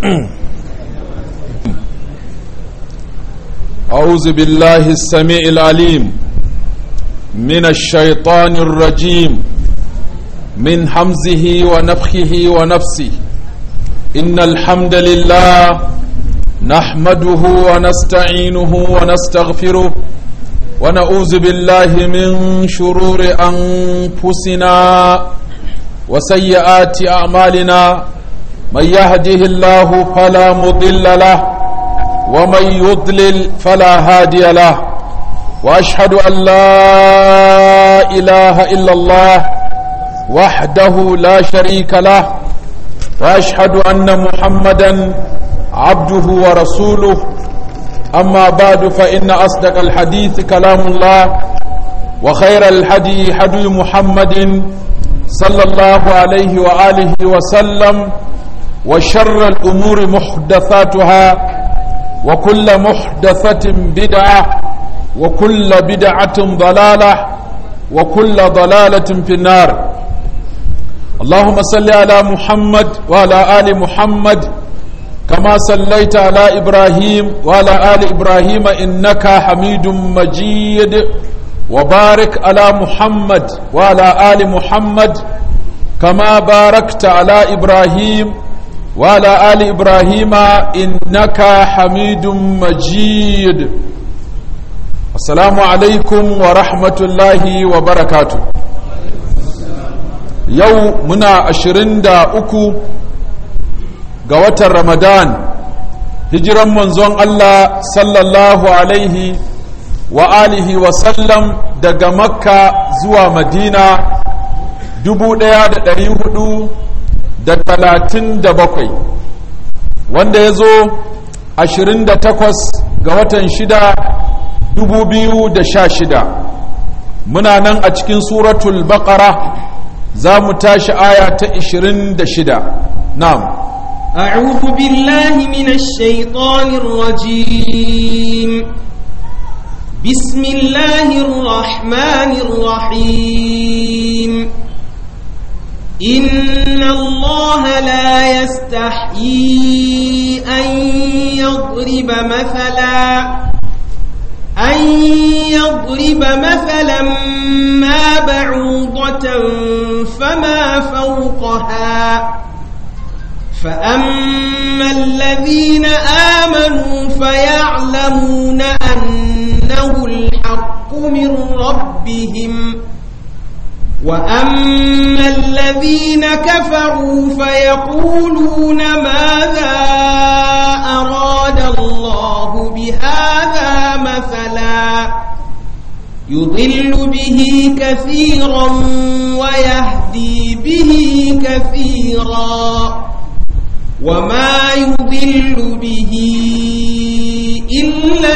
أعوذ بالله السميع العليم من الشيطان الرجيم من حمزه ونفخه ونفسه إن الحمد لله نحمده ونستعينه ونستغفره ونعوذ بالله من شرور أنفسنا وسيئات أعمالنا من يهده الله فلا مضل له ومن يضلل فلا هادي له واشهد ان لا اله الا الله وحده لا شريك له واشهد ان محمدا عبده ورسوله اما بعد فان اصدق الحديث كلام الله وخير الهدي هدي محمد صلى الله عليه واله وسلم وشر الامور محدثاتها وكل محدثة بدعة وكل بدعة ضلالة وكل ضلالة في النار اللهم صل على محمد وعلى آل محمد كما صليت على إبراهيم وعلى آل إبراهيم إنك حميد مجيد وبارك على محمد وعلى آل محمد كما باركت على إبراهيم وعلى آل إبراهيم إنك حميد مجيد السلام عليكم ورحمة الله وبركاته يو منا أشرين دا أكو قوة رمضان هجرا منزون الله صلى الله عليه وآله وسلم دقى مكة زوى مدينة دبو ديا دا hudu da talatin da bakwai wanda ya zo ashirin da takwas ga watan shida dubu biyu da sha shida muna nan a cikin suratul baqara za mu tashi aya ta ashirin da shida na'am أعوذ بالله من الشيطان الرجيم بسم الله الرحمن الرحيم إن الله لا يستحيي أن يضرب مثلا أن يضرب مثلا ما بعوضة فما فوقها فأما الذين آمنوا فيعلمون أنه الحق من ربهم وأما الذين كفروا فيقولون ماذا أراد الله بهذا مثلا يضل به كثيرا ويهدي به كثيرا وما يضل به إلا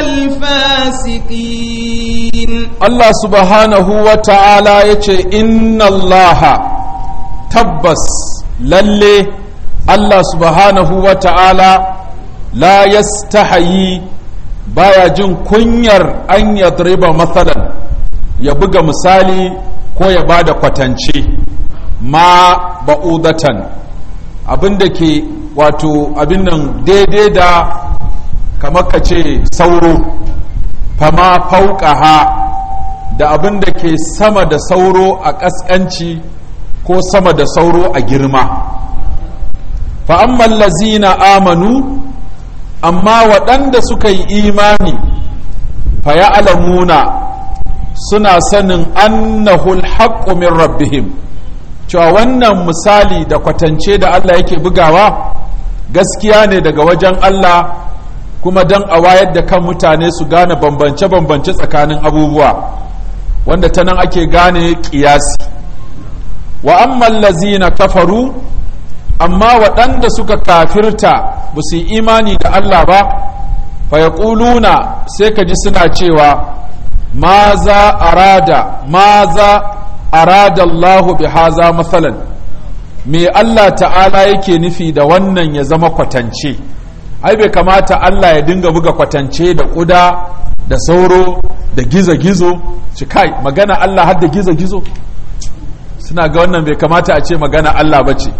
الفاسقين Allah subhanahu wa ta'ala ya ce, Inna Allah tabbas lalle Allah subhanahu wa ta'ala la yastahayi baya jin kunyar an yadriba matsalan ya buga misali ko ya bada kwatance ma ba'udatan abinda ke wato abin nan daidai da kamar ka ce sauro fama fauƙaha da abin da ke sama da sauro a ƙasƙanci ko sama da sauro a girma fa'amman lazina amanu amma waɗanda suka yi imani faya alamuna suna sanin annahul haqqu min rabbihim cewa wannan misali da kwatance da Allah yake bugawa gaskiya ne daga wajen Allah kuma don a wayar da kan mutane su gane bambance-bambance tsakanin abubuwa wanda ta nan ake gane ƙiyasi wa amman lazina kafaru amma waɗanda suka kafirta ba su yi imani da Allah ba fa ya sai ka ji suna cewa ma za arada ma za arada Allahu bi haza matsalan me Allah ta'ala yake nufi da wannan ya zama kwatance ai bai kamata Allah ya dinga buga kwatance da ƙuda da sauro da gizo-gizo shi kai magana Allah har da gizo-gizo suna ga wannan bai kamata a ce magana Allah ba ce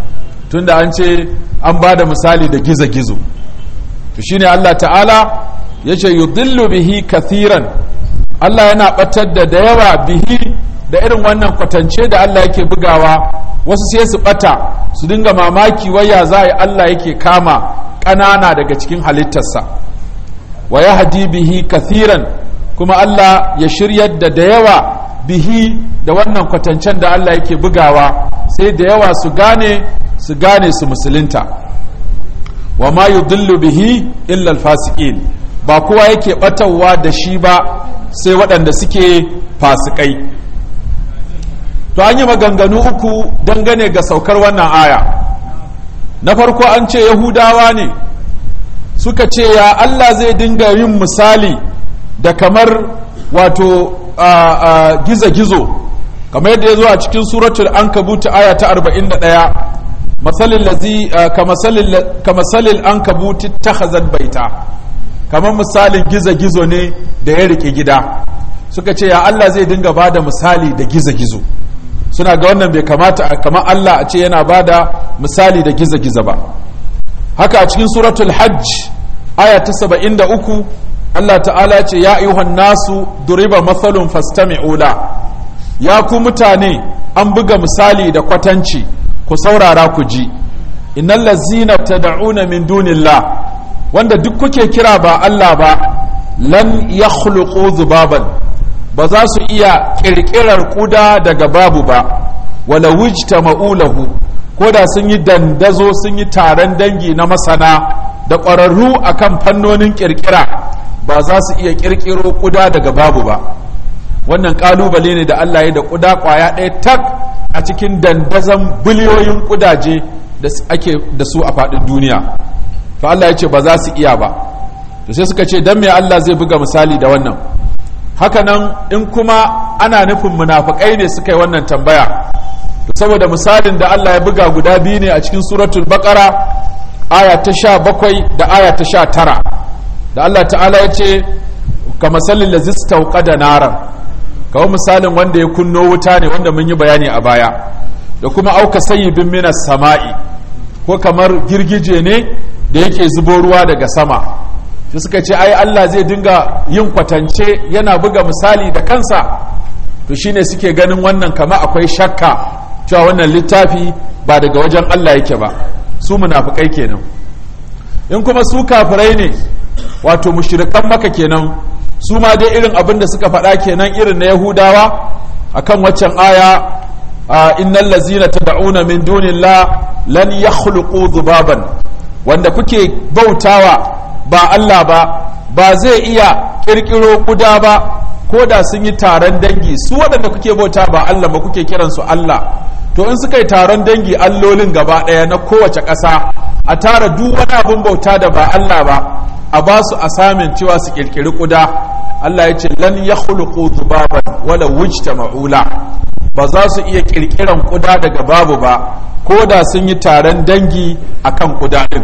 tunda an ce an ba da misali da gizo-gizo to shine Allah ta'ala ya ce yudillu bihi kathiran Allah yana batar da da yawa bihi da irin wannan kwatance da Allah yake bugawa wasu sai su bata su dinga mamaki waya za yi Allah yake kama ƙanana daga cikin halittarsa wa ya hadi bihi kathiran kuma Allah ya shiryar da da yawa bihi da wannan kwatancen da Allah yake bugawa sai da yawa su gane su gane su musulunta wa ma yudillu bihi illa alfasiqin ba kowa yake batawa da shi ba sai waɗanda suke fasikai to an yi maganganu uku dangane ga saukar wannan aya na farko an ce yahudawa ne suka ce ya Allah zai dinga yin misali da kamar wato gizo-gizo kamar yadda ya zo a cikin suratul ankabut aya ta 41 masalin lazi kamasalin ankabut ta baita kamar misalin gizo-gizo ne da ya rike gida suka ce ya Allah zai dinga ba da misali da gizo-gizo suna ga wannan bai kamata kamar Allah a ce yana ba da misali da gizo-gizo ba haka a cikin suratul hajj aya ta 73 Allah ta'ala ce ya ayyuhan nasu duriba mathalun fastami'u la ya ku mutane an buga misali da kwatanci ku saurara ku ji innal ladzina tad'una min dunillah wanda duk kuke kira ba Allah ba lan yakhluqu zubaban ba za su iya kirkirar kuda daga babu ba wala wujtama'u lahu ko da sun yi dandazo sun yi taron dangi na masana da ƙwararru akan fannonin kirkira ba za su iya kirkiro kuda daga babu ba wannan kalubale ne da Allah ya da kuda kwaya ɗaya tak a cikin dandazon biliyoyin kudaje da ake da su a faɗin duniya to Allah ya ce ba za su iya ba to sai suka ce dan me Allah zai buga misali da wannan hakanan in kuma ana nufin munafikai ne suka yi wannan tambaya to saboda misalin da Allah ya buga guda biyu ne a cikin suratul baqara aya ta sha bakwai da aya ta sha tara da Allah ta'ala ya ce ka masalin da zista da naran kawo misalin wanda ya kunno wuta ne wanda mun yi bayani a baya da kuma auka sayyibin minas sama'i ko kamar girgije ne da yake zubo ruwa daga sama shi suka ce ai Allah zai dinga yin kwatance yana buga misali da kansa to shine suke ganin wannan kama akwai shakka cewa wannan littafi ba daga wajen Allah yake ba su munafikai kenan in kuma su kafirai ne wato mushrikan maka kenan su ma dai irin abin da suka faɗa kenan irin na yahudawa akan waccan aya innal lazina tad'una min dunillah lan yakhluqu dhubaban wanda kuke bautawa ba Allah ba ba zai iya kirkiro kuda ba ko da sun yi taron dangi su waɗanda kuke bauta ba Allah ba kuke kiransu Allah to in suka yi taron dangi allolin gaba ɗaya na kowace ƙasa a tara duk wani abin bauta da ba Allah ba a ba su asamin cewa su kirkiri kuda Allah ya ce lan ya khuluqu dhubaban wala wujta ma'ula ba za su iya kirkiran kuda daga babu ba ko da sun yi taron dangi akan kuda din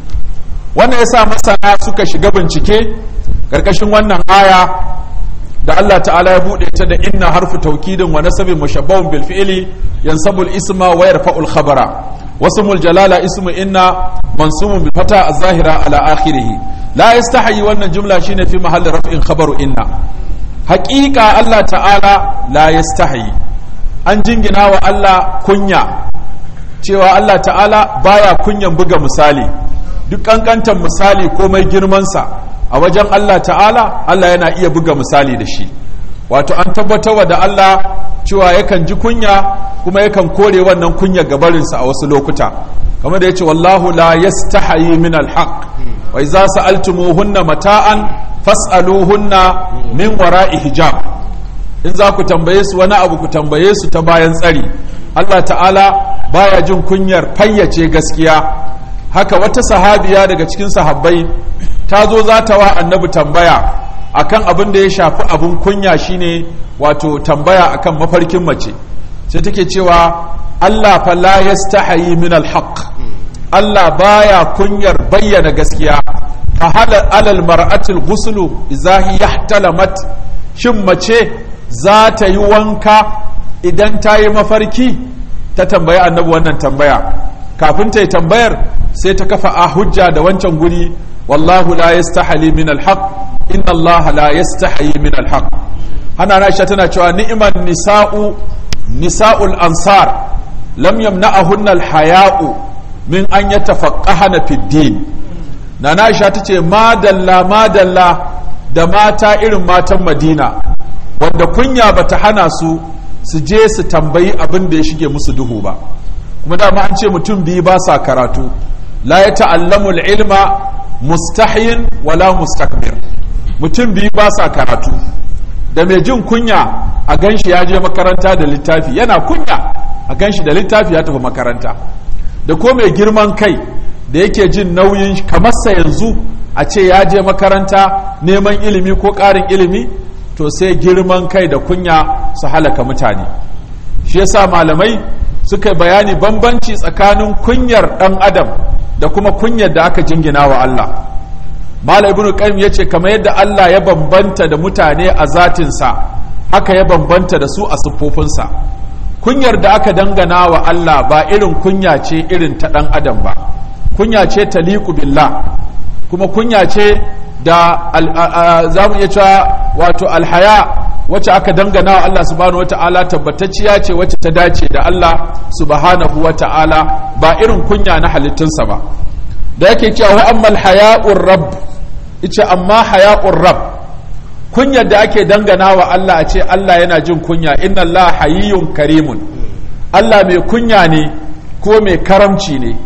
wannan yasa masana suka shiga bincike karkashin wannan aya da Allah ta'ala ya bude ta da inna harfu taukidin wa nasabin mushabbahun bil fi'li yansabu al isma wa yarfa'u al khabara wasmul jalala ismu inna mansubun bil fata az-zahira ala akhirih la yastahi wannan jumla shine fi mahalli raf'in khabaru inna haqiqa Allah ta'ala la yastahi an jingina wa Allah kunya cewa Allah ta'ala baya kunyan buga misali duk kankantan misali komai girmansa a wajen Allah ta'ala Allah yana iya buga misali da shi wato an tabbatarwa da Allah cewa yakan ji kunya kuma yakan kore wannan kunya gabarinsa a wasu lokuta kamar da ya ce wallahu la yastahayi min alhaq wa idza sa'altumuhunna mata'an fas'aluhunna min wara'i hijab in za ku tambaye su wani abu ku tambaye su ta bayan tsari Allah ta'ala baya jin kunyar fayyace gaskiya haka wata sahabiya daga cikin sahabbai ta zo za ta wa annabi tambaya akan abin da ya shafi abin kunya shine wato tambaya akan mafarkin mace sai take cewa Allah fa la yastahi min alhaq Allah baya kunyar bayyana gaskiya fa halal alal mar'atil ghuslu idza yahtalamat shin mace za ta yi wanka idan ta yi mafarki ta tambayi annabi wannan tambaya kafin ta yi tambayar sai ta kafa a hujja da wancan guri wallahu la yastahali min alhaq inna Allah la yastahi min alhaq hana Aisha tana cewa ni'man nisa'u nisa'ul ansar lam yamna'ahunna alhaya'u min an yatafaqqahana fid din nana Aisha tace madalla madalla da mata irin matan Madina wanda kunya bata hana su su je su tambayi abin da ya shige musu duhu ba kuma dama an ce mutum biyu ba sa karatu la ya ta'allamu ilma mustahin wala mustakbir mutum biyu ba sa karatu da mai jin kunya a ganshi ya je makaranta da littafi yana kunya a ganshi da littafi ya tafi makaranta da ko mai girman kai da yake jin nauyin kamarsa yanzu a ce ya je makaranta neman ilimi ko ƙarin ilimi to sai girman kai da kunya su halaka mutane shi yasa malamai suka bayani bambanci tsakanin kunyar ɗan adam da kuma kunyar da aka jingina wa Allah malam ibnu qayyim yace kamar yadda Allah ya bambanta da mutane a zatinsa haka ya bambanta da su a siffofinsa kunyar da aka dangana wa Allah ba irin kunya ce irin ta ɗan adam ba kunya ce taliqu billah kuma kunya ce da za mu iya cewa wato alhaya wacce aka dangana wa Allah subhanahu wata'ala tabbatacciya ce wacce ta dace da Allah subhanahu wata'ala ba irin kunya na halittunsa ba da yake cewa wa ammal haya'ur rabb ice amma haya'ur rabb kunyar da ake dangana wa Allah a ce Allah yana jin kunya inna Allah hayyun karimun Allah mai kunya ne ko mai karamci ne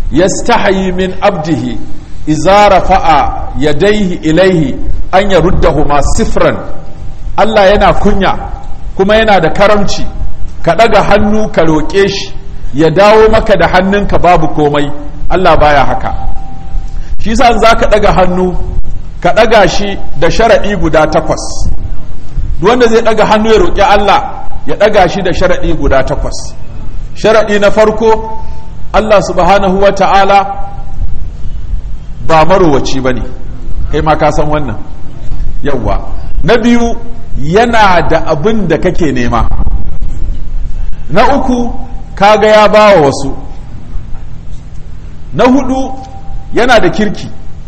yastahi min abdihi iza rafa'a yadaihi ilaihi an yaruddahuma sifran Allah yana kunya kuma yana da karamci ka ɗaga hannu ka roƙe shi ya dawo maka da hannunka babu komai Allah baya haka shi sa za ka ɗaga hannu ka ɗaga shi da sharaɗi guda takwas wanda zai ɗaga hannu ya roƙi Allah ya ɗaga shi da sharaɗi guda takwas sharaɗi na farko Allah subhanahu wa ta'ala ba marowaci ba ne kai ma ka san wannan yawwa na biyu yana da abin da kake nema na uku kaga ya bawa wasu na hudu yana da kirki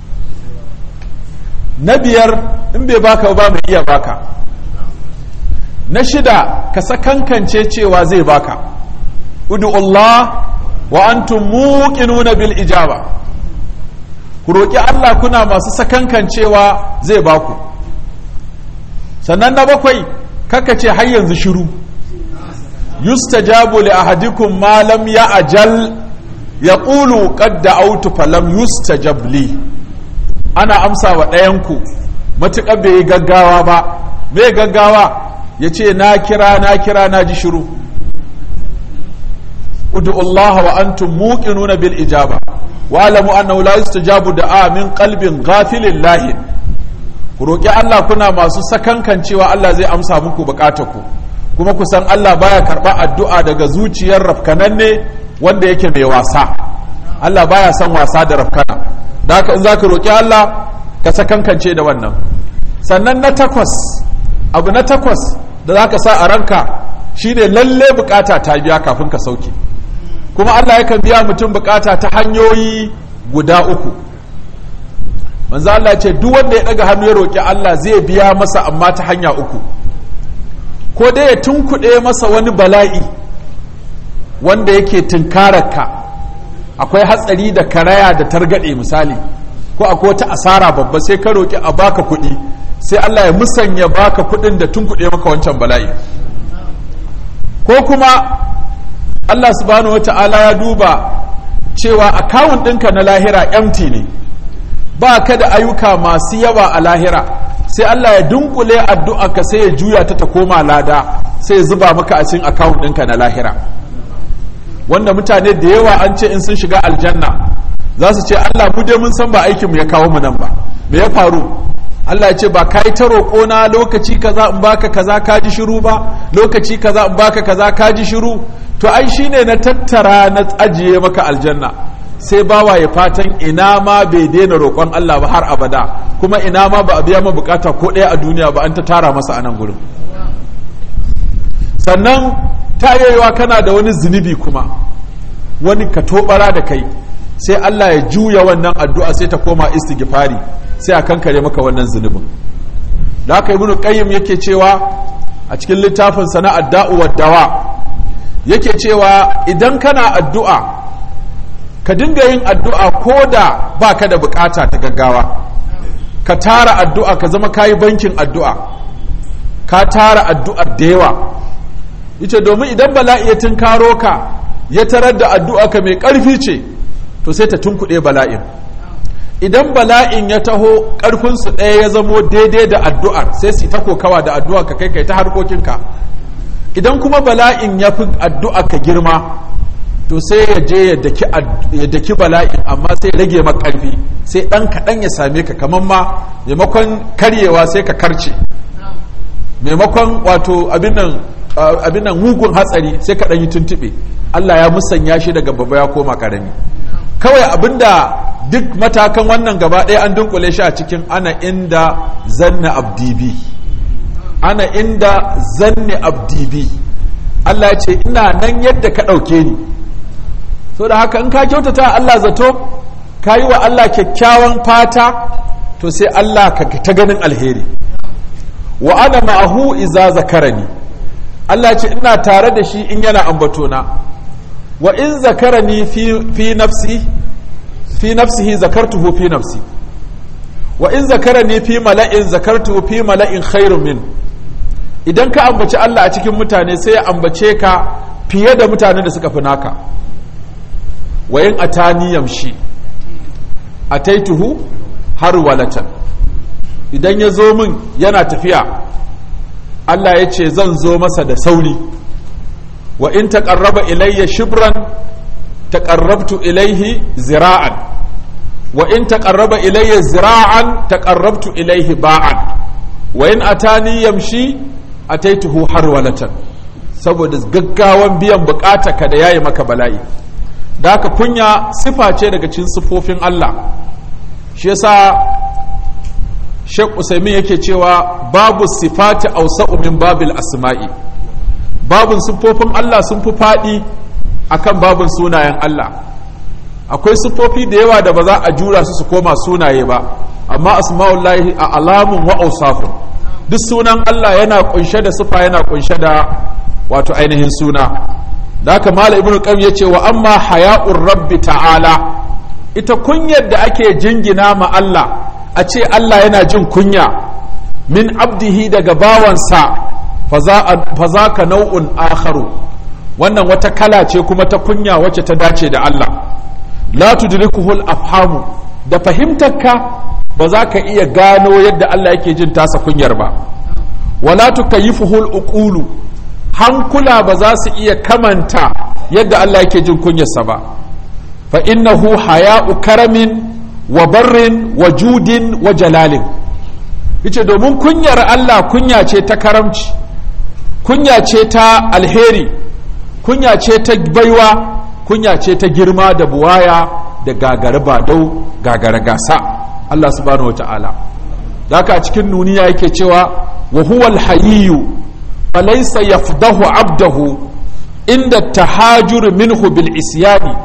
na biyar in bai baka ba mai iya baka na shida ka sakankance cewa zai baka Allah wa antum muqinuna bil ijaba ku roƙi Allah kuna masu sakankancewa zai baku sannan na bakwai kaka ce har yanzu shiru yustajabu li ahadikum ma lam ya ajal ya ƙulu qad da'awtu falam yustajab li ana amsa wa ɗayanku matuƙar bai yi gaggawa ba bai gaggawa ya ce na kira na kira na ji shiru udu Allah wa antum muqinuna bil ijaba wa'lamu annahu la yustajabu da'a min qalbin ghafilin lahin ku roki Allah kuna masu sakankan cewa Allah zai amsa muku ku kuma ku san Allah baya karba addu'a daga zuciyar rafkananne wanda yake mai wasa Allah baya son wasa da rafkana da haka in zaka roki Allah ka sakankance da wannan sannan na takwas abu na takwas da zaka sa a ranka shine lalle bukata ta biya kafin ka sauke kuma Allah yakan biya mutum bukata ta hanyoyi guda uku manzo Allah ce duk wanda ya daga hannu ya roki Allah zai biya masa amma ta hanya uku ko dai ya tunkuɗe masa wani bala'i wanda yake tunkararka akwai hatsari da karaya da targaɗe misali ko akwai wata asara babba sai ka roki a baka kuɗi sai Allah ya musanya baka kuɗin da tunkuɗe maka wancan bala'i ko kuma Allah subhanahu wata'ala ya duba cewa akawun ɗinka na lahira empty ne ba ka da ayyuka masu yawa a lahira sai Allah ya dunkule addu'a ka sai ya juya ta ta koma lada sai ya zuba maka a cikin akawun ɗinka na lahira wanda mutane da yawa an ce in sun shiga aljanna za su ce Allah mu dai mun san ba aikin mu ya kawo mu nan ba me ya faru Allah ya ce ba kai ta roƙo na lokaci kaza in baka kaza ka ji shiru ba lokaci kaza in baka kaza ka ji shiru to ai shine na tattara na ajiye maka aljanna sai bawa ya fatan ina ma bai daina roƙon Allah ba har abada kuma ina ma ba a biya ma bukata ko ɗaya a duniya ba an ta tara masa a nan gurin sannan ta yayewa kana da wani zunubi kuma wani ka tobara da kai sai Allah ya juya wannan addu'a sai ta koma istighfari sai a kankare maka wannan zunubin da haka ibnu qayyim yake cewa a cikin littafin sana adda'u wad dawa yake cewa idan kana addu'a ka dinga yin addu'a ko da baka da bukata ta gaggawa ka tara addu'a ka zama kayi bankin addu'a ka tara addu'ar da yawa yace domin idan bala'i ya tunkaro ka ya tarar da addu'a ka mai ƙarfi ce to sai ta tunkuɗe bala'in idan bala'in ya taho ƙarfinsu ɗaya ya zamo daidai da addu'ar sai su ta kokawa da addu'a ka kai kai ta harkokinka idan kuma bala'in ya fi addu'a ka girma to sai ya je ya daki bala'in amma sai ya rage maka ƙarfi sai ɗan kaɗan ya same ka kamar ma maimakon karyewa sai ka karce maimakon wato abin nan mugun hatsari sai ka yi tuntuɓe Allah ya musanya shi daga babba ya koma ƙarami kawai abinda duk matakan wannan gaba ɗaya an dunkule shi a cikin ana inda zanna abdibi ana inda zanni abdibi Allah ya ce ina nan yadda ka ɗauke ni so da haka in ka kyautata Allah zato ka yi wa Allah kyakkyawan fata to sai Allah ka ta ganin alheri wa ana ma'ahu iza zakarani Allah ce ina tare da shi in yana ambatona wa in zakarani fi, fi nafsi fi nafsihi zakartuhu fi nafsi wa in zakarani fi mala'in zakartuhu fi mala'in khairun min idan ka ambaci Allah a cikin mutane sai ya ambace ka fiye da mutanen da suka fi naka wa in atani yamshi ataituhu har walatan idan ya zo min yana tafiya Allah ya ce zan zo masa da sauri wa in taqarraba ilayya shibran taqarrabtu ilayhi zira'an wa in taqarraba ilayya zira'an taqarrabtu ilayhi ba'an wa in atani yamshi ataituhu harwalatan saboda gaggawan biyan ka da yayi maka bala'i da haka kunya sifa ce daga cikin sifofin Allah shi yasa Sheikh Usaimin yake cewa babu sifati awsa'u min babil asma'i babun siffofin Allah sun fi faɗi akan babun sunayen Allah akwai siffofi da yawa da ba za a jura su su koma sunaye ba amma asma'ullahi a alamun wa awsafun duk sunan Allah yana kunshe da sifa yana kunshe da wato ainihin suna da haka mala ibnu qayyim yace wa amma haya'ur rabbi ta'ala ita kunyar da ake jingina ma Allah a ce Allah yana jin kunya min abdihi daga bawansa fa za ka nau'un akharu wannan wata kala ce kuma ta kunya wacce ta dace da Allah la tudrikuhul afhamu da fahimtarka ba za ka iya gano yadda Allah yake jin tasa kunyar ba wala tukayyifuhul uqulu hankula ba za su iya kamanta yadda Allah yake jin kunyarsa ba fa innahu haya'u karamin wa barrin wa judin wa jalalin yace domin kunyar Allah kunya ce ta karamci kunya ce ta alheri kunya ce ta baiwa kunya ce ta girma da buwaya da gagara badau gagara gasa Allah subhanahu wata'ala haka a cikin nuniya yake cewa wa huwa alhayyu falaysa yafdahu abdahu inda tahajur minhu bil isyani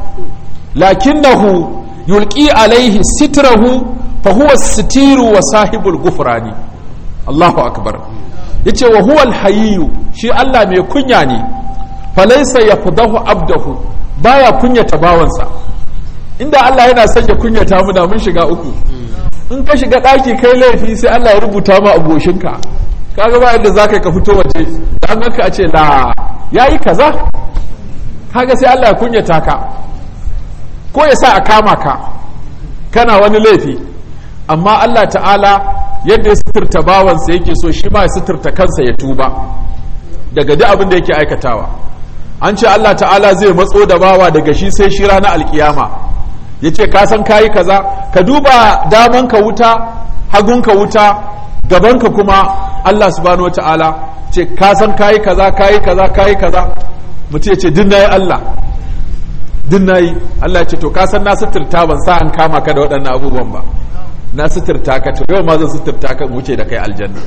lakinnahu yulqi alaihi sitrahu fa huwa sitiru wa sahibul gufrani Allahu akbar yace wa huwa alhayyu shi Allah mai kunya ne falaysa yafdahu abdahu baya kunyata bawansa inda Allah yana son ya kunyata mu da mun shiga uku in ka shiga daki kai laifi sai Allah ya rubuta ma aboshinka kaga ba yadda zaka ka fito waje da an ka a ce la yayi kaza kaga sai Allah ya kunyata ka ko ya sa a kama ka kana wani laifi amma Allah ta'ala yadda ya suturta bawansa yake so shi ma ya suturta kansa ya tuba daga duk abin da yake aikatawa an ce Allah ta'ala zai matso da bawa daga shi sai shi ranar alkiyama ya ce ka san kayi kaza ka duba daman ka wuta hagun ka wuta gaban ka kuma Allah subhanahu wa ta'ala ce ka san kayi kaza kayi kaza kayi kaza mutum ya ce din nayi Allah din nayi Allah ya ce to ka san na suturta ban sa an kama ka da waɗannan abubuwan ba na suturta ka to yau ma zan suturta ka wuce da kai aljanna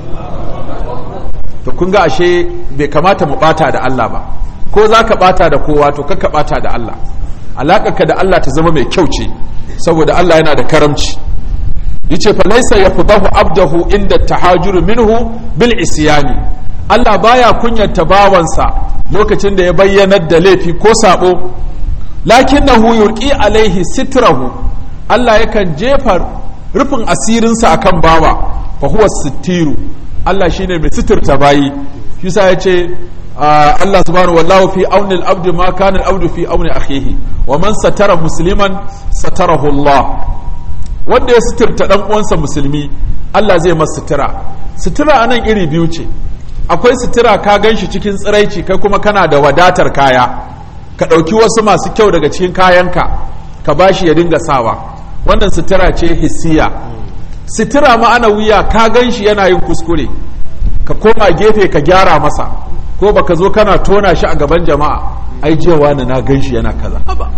to kun ga ashe bai kamata mu bata da Allah ba ko za ka bata da kowa to kakka bata da Allah alaƙarka da Allah ta zama mai kyau ce saboda Allah yana da karamci yace fa laysa yafdahu abdahu inda tahajuru minhu bil isyani Allah baya kunyata bawansa lokacin da ya bayyanar da laifi ko sabo lakinnahu yulqi alaihi sitrahu Allah yakan jefa rufin asirinsa akan bawa fa huwa sittiru Allah shine mai sitirta bayi shi sa yace Allah subhanahu wallahu fi auni al-abdi ma kana al-abdu fi auni akhihi wa man satara musliman satarahu Allah wanda ya suturta dan uwansa musulmi Allah zai masa sutura sutura anan iri biyu ce akwai sutura ka ganshi cikin tsiraici kai kuma kana da wadatar kaya ka ɗauki wasu masu kyau daga cikin kayanka ka bashi ya dinga sawa wannan sutura ce hissiya sutura ma'ana wuya ka ganshi yana yin kuskure ka koma gefe ka gyara masa ko baka zo kana tona shi a gaban jama'a ai jewa na ganshi yana kaza haba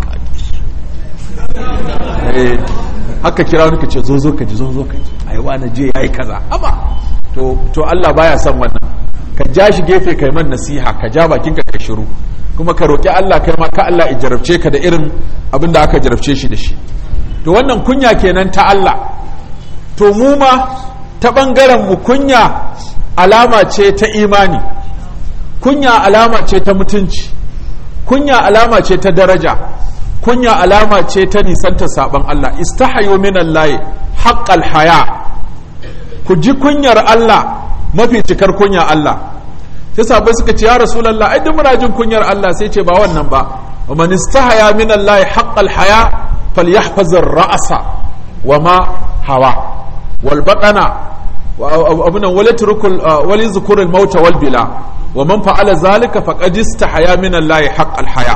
eh haka kira wani ka ce zo zo ka ji zo zo ka ji ai wani je yayi kaza haba to to Allah baya son wannan ka ja shi gefe kai man nasiha ka ja bakin ka kai shiru kuma ka roki Allah kai ma ka Allah ya jarabce ka da irin abin da aka jarabce shi da shi to wannan kunya kenan ta Allah to mu ma ta bangaren mu kunya alama ce ta imani kunya alama ce ta mutunci kunya alama ce ta daraja kunya alama ce ta nisanta saban Allah istahayu minallahi haqqal haya ku ji kunyar Allah mafi cikar kunya Allah sai sabai suka ce ya rasulullah ai duk muna jin kunyar Allah sai ce ba wannan ba wa man istahaya minallahi haqqal haya falyahfaz ar-ra'sa wa ma hawa wal baqana abunan wala turkul wala zukuru al-maut wal bila wa man fa'ala zalika faqad istahaya minallahi haqqal haya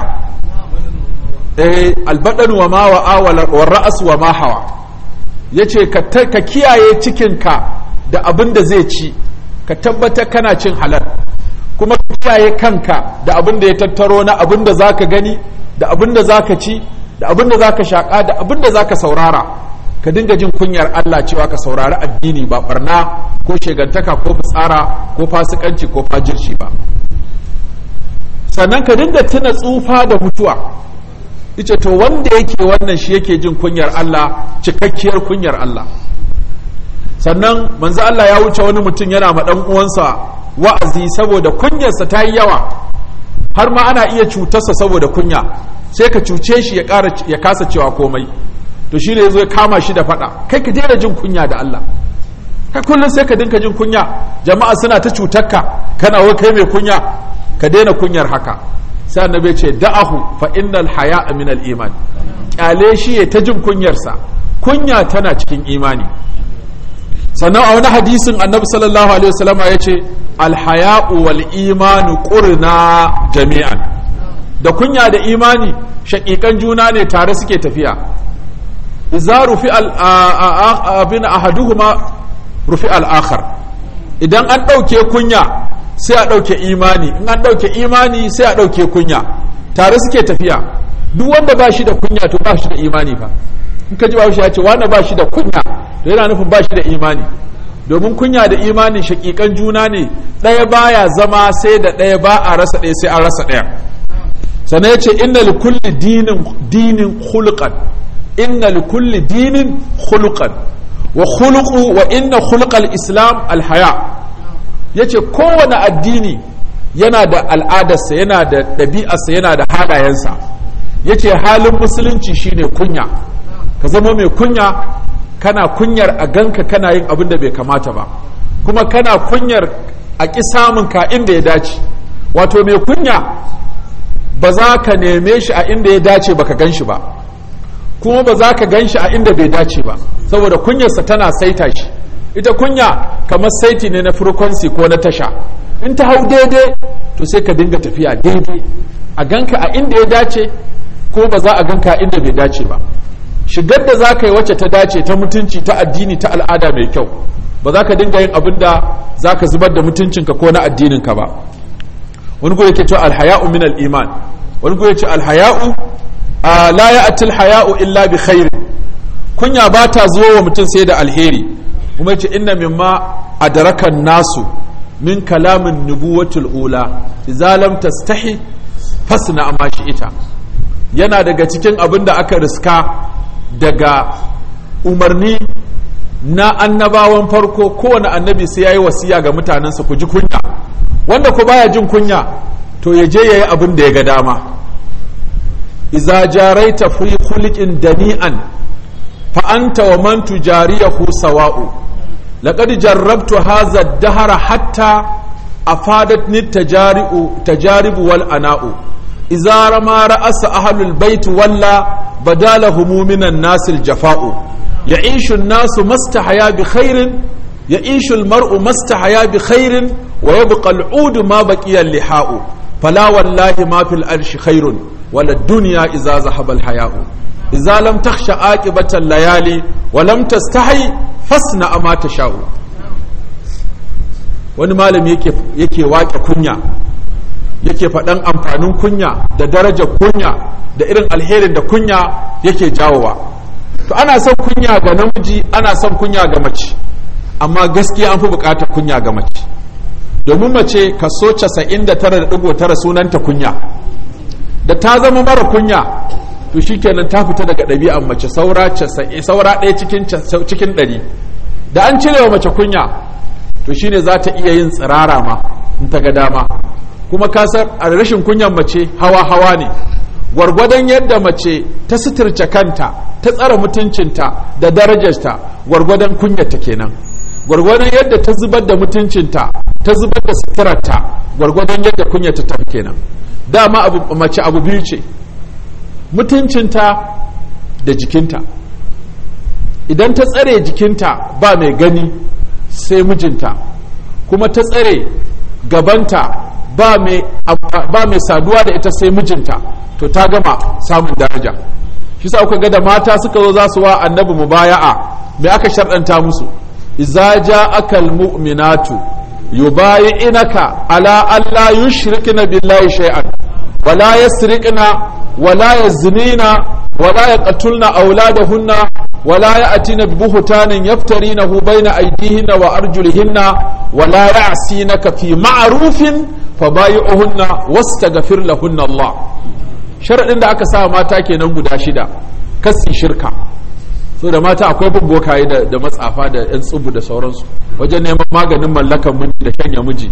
albaɗan wa ma wa'a wa ra'as wa ma hawa ya ce ka kiyaye cikinka da abin da zai ci ka tabbatar kana cin halal kuma ka kiyaye kanka da abin da ya tattaro na abin da za ka gani da abin da za ka ci da abin da za ka shaƙa da abin da za ka saurara ka dinga jin kunyar Allah cewa ka saurari addini ba barna ko shegantaka ko fitsara ko fasikanci ko fajirci ba sannan ka dinga tuna tsufa da mutuwa ita to wanda yake wannan shi yake jin kunyar Allah cikakkiyar kunyar Allah sannan manzo Allah ya wuce wani mutum yana ma dan uwansa wa'azi saboda kunyarsa ta yi yawa har ma ana iya cutarsa saboda kunya sai ka cuce shi ya ƙara ya kasa cewa komai to shi ne yazo ya kama shi da fada kai ka daina jin kunya da Allah kai kullum sai ka dinka jin kunya jama'a suna ta cutarka kana wai kai mai kunya ka daina kunyar haka sai annabi ce da'ahu fa innal haya'a min al-iman kyale shi ya ta jin kunyarsa kunya tana cikin imani sannan a wani hadisin annabi sallallahu alaihi wasallam ya ce alhaya'u wal imanu qurna jami'an da kunya da imani shaƙiƙan juna ne tare suke tafiya idza rufi al abin ahaduhuma rufi al akhar idan an ɗauke kunya sai a ɗauke imani in an ɗauke imani sai a ɗauke kunya tare suke tafiya duk wanda ba shi da kunya to ba shi da imani fa in ka ji ba shi ya ce wanda ba shi da kunya to yana nufin ba shi da imani domin kunya da imani shakikan juna ne ɗaya baya zama sai da ɗaya ba a rasa ɗaya sai an rasa ɗaya sannan ya ce inna li kulli dinin dinin khuluqan inna li kulli dinin khuluqan wa khuluqu wa inna khuluqal islam alhaya yace kowane addini yana da al'adarsa yana da ɗabi'arsa yana da halayensa yace halin musulunci shine kunya ka zama mai kunya kana kunyar a ganka kana yin abin da bai kamata ba kuma kana kunyar a ƙi samun ka inda ya dace wato mai kunya ba za ka neme shi a inda ya dace ba ka gan shi ba kuma ba za ka gan shi a inda bai dace ba saboda kunyarsa tana saita shi ita kunya kamar saiti ne na frequency ko na tasha in ta hau daidai to sai ka dinga tafiya daidai a ganka a inda ya dace ko ba za a ganka a inda bai dace ba shigar da za ka yi wacce ta dace ta mutunci ta addini ta al'ada mai kyau ba za ka dinga yin abin da za ka zubar da mutuncinka ko na addininka ba wani goyi ke cewa alhaya'u min al'iman wani goyi ce alhaya'u la ya'ti alhaya'u illa bi khair kunya ba ta zuwa wa mutum sai da alheri kuma ce inna mimma adrakan nasu min kalamin nubuwatul ula idza lam tastahi fasna ma ita yana daga cikin abin da aka riska daga umarni na annabawan farko kowane annabi sai ya yi wasiya ga mutanensa ku ji kunya wanda ku baya jin kunya to ya je ya yi abin da ya ga dama iza jaraita fi khuliqin dani'an fa anta wa man tujariyahu sawa'u laqad jarrabtu hadha ad-dahra hatta afadatni tajari'u tajaribu wal ana'u iza rama ra'asa ahlul bait walla badalahum minan nasil jafa'u ya'ishu an-nasu mastahaya bi khairin يعيش المرء ما استحيا بخير ويبقى العود ما بقي اللحاء فلا والله ما في الأرش خير ولا الدنيا إذا ذهب الحياء إذا لم تخش عاقبة الليالي ولم تستحي فاصنع ما تشاء wani malami yake yake wake kunya yake faɗan amfanin kunya da darajar kunya da irin alherin da kunya yake jawowa to ana son kunya ga namiji ana son kunya ga mace amma gaskiya an fi bukatar kunya ga mace domin mace kaso 99.9 sunanta kunya da ta zama mara kunya to shikenan ta fita daga ɗabi'an mace saura saura ɗaya cikin cikin ɗari da an cire wa mace kunya to shine za ta iya yin tsirara ma in ta ga dama kuma kasar a rashin kunyan mace hawa hawa ne gwargwadon yadda mace ta suturce kanta ta tsara mutuncinta da darajarta gwargwadon kunyarta kenan gwargwadon yadda ta zubar da mutuncinta ta zubar da suturarta gwargwadon yadda kunyata ta kenan dama abu mace abu biyu ce mutuncinta da jikinta idan ta tsare jikinta ba mai gani sai mijinta kuma ta tsare gabanta ba mai saduwa da ita sai mijinta to ta gama samun daraja shi sa kuka ga da mata suka zo za su wa annabi mubaya'a me aka sharɗanta musu إذا جاءك المؤمنات يبايعنك على أن لا يشركن بالله شيئا ولا يسرقن ولا يزنين ولا يقتلن أولادهن ولا يأتين ببهتان يفترينه بين أيديهن وأرجلهن ولا يعصينك في معروف فبايعهن واستغفر لهن الله شرط عند أكسا ما تاكي نمو داشدا كسي شركة so da mata akwai bin bokaye da matsafa da yan tsubu da sauransu wajen neman maganin mallakan miji da shanya miji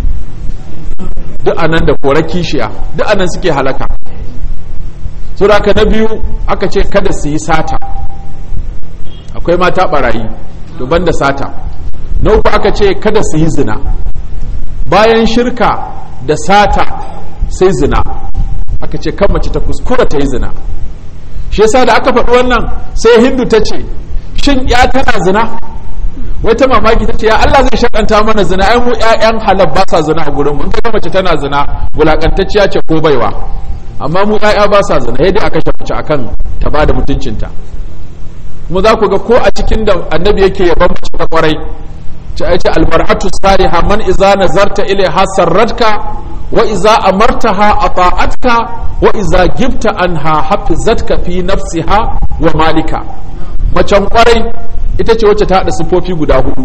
duk anan da kore kishiya duk anan suke halaka so da aka na biyu aka ce kada su yi sata akwai mata barayi to banda sata na uku aka ce kada su yi zina bayan shirka da sata sai zina aka ce kan mace ta kuskura ta yi zina shi yasa da aka faɗi wannan sai hindu ta ce shin ya tana zina wata mamaki ta ce ya Allah zai shakanta mana zina ai mu ƴaƴan halal ba sa zina a gurin mu in kaga mace tana zina bulakantacciya ce ko baiwa amma mu ƴaƴa ba sa zina yadda aka shafa akan ta ba da mutuncinta kuma za ku ga ko a cikin da annabi yake yaban mace ta kwarai ce ai ce almar'atu saliha man iza nazarta ilaiha sarratka wa iza amartaha ata'atka wa iza gibta anha hafizatka fi nafsiha wa malika macen kwarai ita ce wacce ta haɗa siffofi guda hudu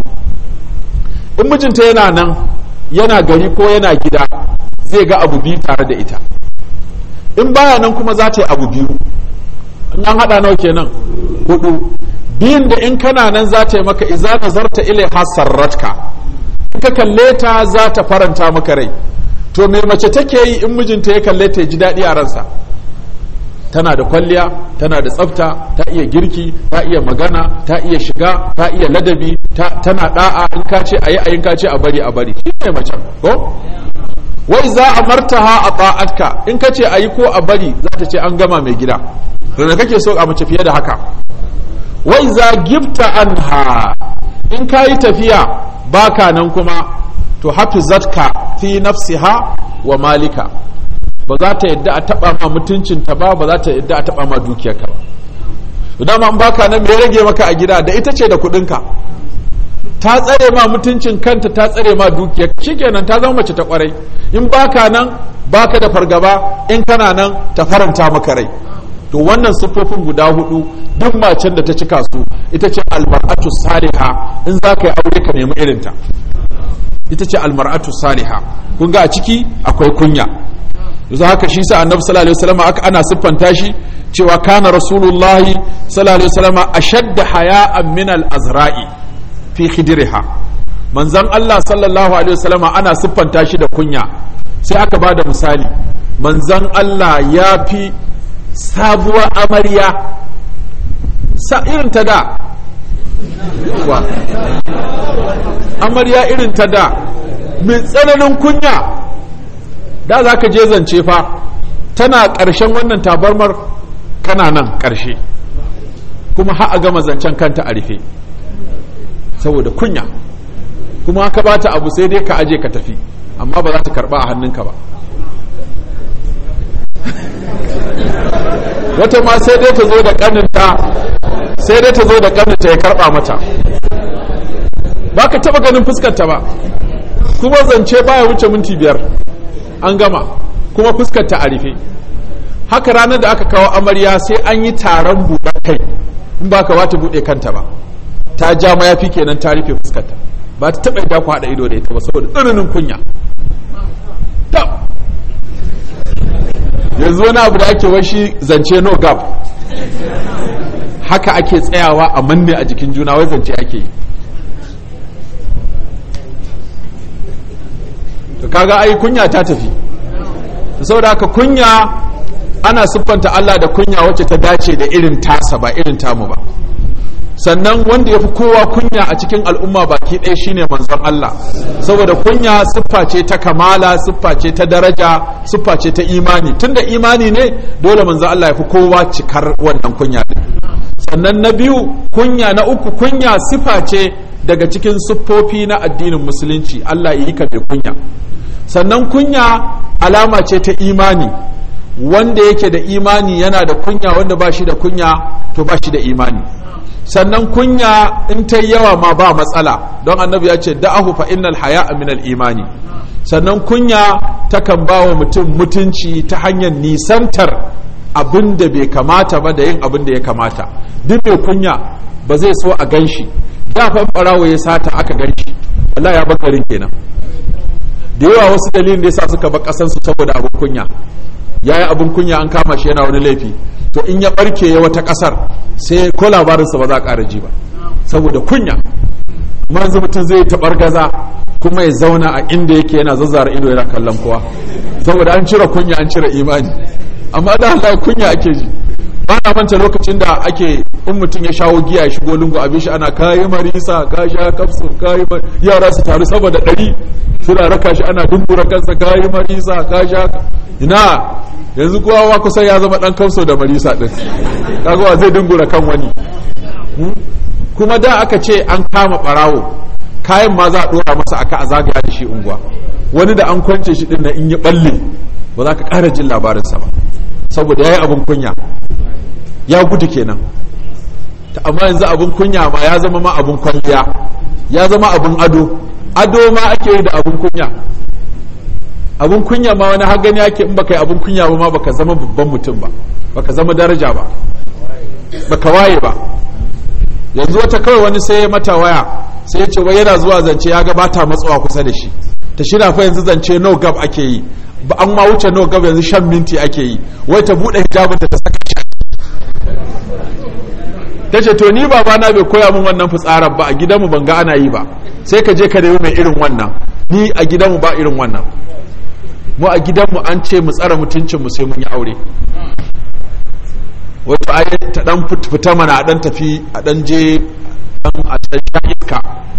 in mijinta yana nan yana gari ko yana gida zai ga abu biyu tare da ita in baya nan kuma za ta yi abu biyu in an haɗa nawa kenan hudu biyun da in kana nan za ta yi maka iza nazarta ilaiha sarratka in ka kalle ta za ta faranta maka rai to me mace take yi in mijinta ya kalle ta ji daɗi a ransa tana da kwalliya tana da tsafta ta iya girki ta iya magana ta iya shiga ta iya ladabi tana da'a in ka ce ayi ayin ka ce a bari a bari shi ne mace ko wai za a martaha a ta'atka in ka ce ayi ko a bari za ta ce an gama mai gida da kake so a mace fiye da haka wai za gifta anha in ka yi tafiya baka nan kuma to hafizatka fi nafsiha wa malika ba za ta yadda a taba ma mutuncinta ba ba za ta yadda a taba ma dukiyarka ba dama in baka nan me rage maka a gida da ita ce da kudinka ta tsare ma mutuncin kanta ta tsare ma dukiyar shikenan ta zama mace ta kwarai in baka nan baka da fargaba in kana nan ta faranta maka rai to wannan siffofin guda hudu duk macen da ta cika su ita ce almar'atu saliha in za ka yi aure ka nemi irinta ita ce almar'atu saliha kun ga a ciki akwai kunya yanzu haka shi sa annabi sallallahu alaihi wasallam aka ana siffanta shi cewa kana rasulullahi sallallahu alaihi wasallam ashadda haya'an min al-azra'i fi khidriha manzon Allah sallallahu alaihi wasallam ana siffanta shi da kunya sai aka bada misali manzon Allah ya fi sabuwar amarya sa irin ta da wa amarya irin ta da mai tsananin kunya da za ka je zance fa tana ƙarshen wannan tabarmar kana nan ƙarshe kuma har a gama zancen kanta a rufe saboda kunya kuma ka bata abu sai dai ka aje ka tafi amma ba za ta karba a hannunka ba wata ma sai dai ta zo da kaninta sai dai ta zo da kaninta ya karba mata ba ka taba ganin fuskarta ba kuma zance baya wuce minti biyar an gama kuma fuskarta a rufe haka ranar da aka kawo amarya sai an yi taron buɗe kai in ba ka ba ta buɗe kanta ba ta ja mayafi kenan ta rufe fuskarta ba ta taɓa yadda ku haɗa ido da ita ba saboda tsananin kunya yanzu wani abu da ake washi zance no gap haka ake tsayawa a manne a jikin juna wai zance ake yi to kaga ai kunya ta tafi saboda haka kunya ana siffanta Allah da kunya wacce ta dace da irin tasa ba irin tamu ba sannan wanda ya fi kowa kunya a cikin al'umma baki ɗaya shine manzon Allah saboda kunya siffa ce ta kamala siffa ce ta daraja siffa ce ta imani tunda imani ne dole manzon Allah ya fi kowa cikar wannan kunya din sannan na biyu kunya na uku kunya siffa ce daga cikin siffofi na addinin musulunci Allah ya yi ka mai kunya sannan kunya alama ce ta imani wanda yake da imani yana da kunya wanda ba shi da kunya to ba shi da imani sannan kunya in ta yawa ma ba matsala don annabi ya ce da'ahu fa innal haya min imani sannan kunya takan ba wa mutum mutunci ta hanyar nisantar abin da bai kamata ba da yin abin da ya kamata duk mai kunya ba zai so a ganshi da fa barawo ya sata aka ganshi wallahi ya bakarin kenan da yawa wasu dalilin da yasa suka bar kasan su saboda abin kunya yayi abin kunya an kama shi yana wani laifi to in ya barke ya wata kasar sai ko labarinsa ba za a ƙara ji ba saboda kunya manzu mutum zai taɓar gaza kuma ya zauna a inda yake yana zazzara ido yana kallon kowa saboda an cire kunya an cire imani amma da Allah kunya ake ji ba na manta lokacin da ake in mutum ya shawo giya ya shigo lungu abin shi ana kayi marisa ka sha kafsu kayi yara su taru saboda ɗari suna raka shi ana dumbura kansa kayi marisa ka sha ina yanzu kowa kusan ya zama dan kamso da marisa din kaga zai dingura kan wani kuma da aka ce an kama barawo kayan ma za a dora masa aka a zagaya da shi unguwa wani da an kwance shi din na in ya balle ba za ka ƙara jin labarinsa ba saboda ya yi abin kunya ya gudu kenan ta amma yanzu abin kunya ma ya zama ma abin kwalliya ya zama abin ado ado ma ake yi da abin kunya abun kunya ma wani har gani ake in baka yi abun kunya ba ma baka zama babban mutum ba baka zama daraja ba baka waye ba yanzu wata kawai wani sai ya mata waya sai ya ce wai yana zuwa zance ya ga bata matsawa kusa da shi ta shina fa yanzu zance no gab ake yi ba an ma wuce no gab yanzu shan minti ake yi wai ta bude hijabin ta saka shi ta ce to ni babana bai koya min wannan fitsarar ba a gidanmu ban ga ana yi ba sai ka je ka nemi mai irin wannan ni a gidanmu ba irin wannan mu a gidanmu an ce mu tsara mutuncinmu sai mun yi aure wato ai ta dan fita mana a dan tafi a dan je dan a dan sha iska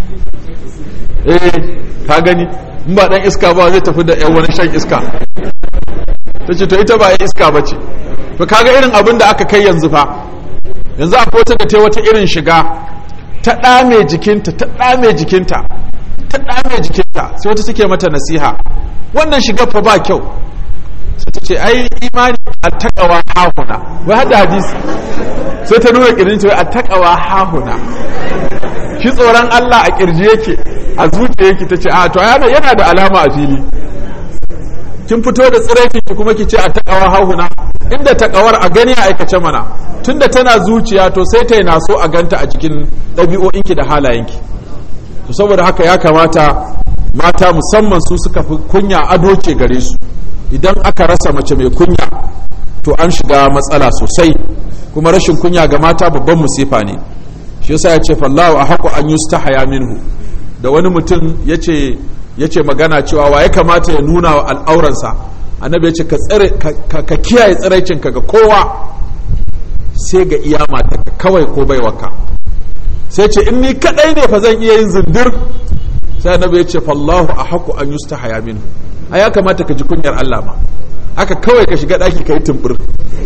eh ka gani in ba dan iska ba zai tafi da yan wani shan iska ta ce to ita ba ya iska ba ce to kaga irin abin da aka kai yanzu fa yanzu akwai wata da ta wata irin shiga ta ɗame jikinta ta ɗame jikinta ta ɗame jikinta sai wata suke mata nasiha wannan shigar fa ba kyau sai ta ce ai imani a takawa hahuna wai hada hadisi sai ta nuna kirin wai a takawa hahuna shi tsoron Allah a kirji yake a zuciya yake ta ce a to yana yana da alama a fili kin fito da tsiraikin ki kuma ki ce a takawa hahuna inda takawar a gani a aikace mana tunda tana zuciya to sai ta yi naso a ganta a cikin ɗabi'o'inki da halayenki to saboda haka ya kamata mata musamman su suka fi kunya ado ce gare su idan aka rasa mace mai kunya to an shiga matsala sosai kuma rashin kunya ga mata babban musifa ne shi yasa ya ce fallahu a haku an yustahaya minhu da wani mutum yace yace magana cewa wa ya kamata ya nuna wa al'auransa annabi ya ce ka tsare ka kiyaye tsiraicin ka ga kowa sai ga iya mata kawai ko baiwarka sai ce in ni kadai ne fa zan iya yin zindir sai annabi ya ce fallahu a haku an yustahaya minhu a ya kamata ka ji kunyar Allah ma haka kawai ka shiga daki ka yi tumbur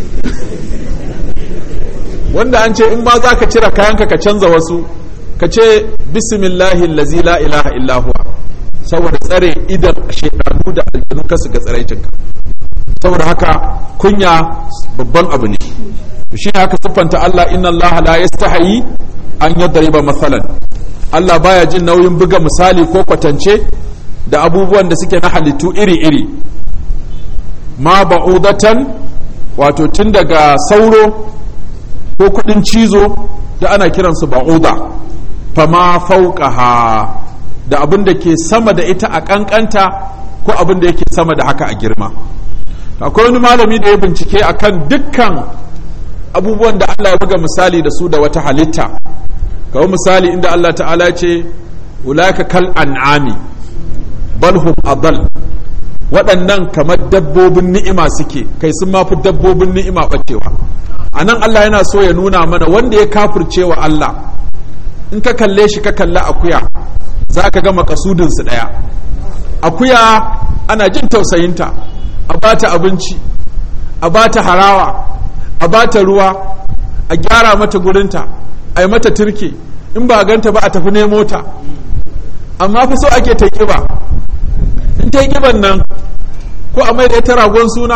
wanda an ce in ma za ka cire kayanka ka canza wasu ka ce bismillahi lazi la ilaha illa huwa saboda tsare idan shekaru da aljanu kasu ga tsaraicinka saboda haka kunya babban abu ne shi ne haka siffanta Allah inna Allah la yastahi an yadriba masalan Allah baya jin nauyin buga misali ko kwatance da abubuwan da suke na halittu iri-iri ma ba'udatan wato tun daga sauro ko kudin cizo da ana kiransu ba'uda fama fauqaha da abin da ke sama da ita a kankanta ko abin da yake sama da haka a girma akwai wani malami da ya bincike akan dukkan abubuwan da Allah ya buga misali da su da wata halitta kawai misali inda Allah ta'ala ce ulaka kal an'ami bal hum adall waɗannan kamar dabbobin ni'ima suke kai sun mafi dabbobin ni'ima bacewa a nan Allah yana so ya nuna mana wanda ya kafirce wa Allah in ka kalle shi ka kalli akuya za ka ga makasudinsu ɗaya akuya ana jin tausayinta a bata abinci a bata harawa a bata ruwa a gyara mata gurinta a yi mata turke in ba ganta ba a tafi nemo ta amma fa so ake ta kiba in ta kiban nan ko a mai da ita ragon suna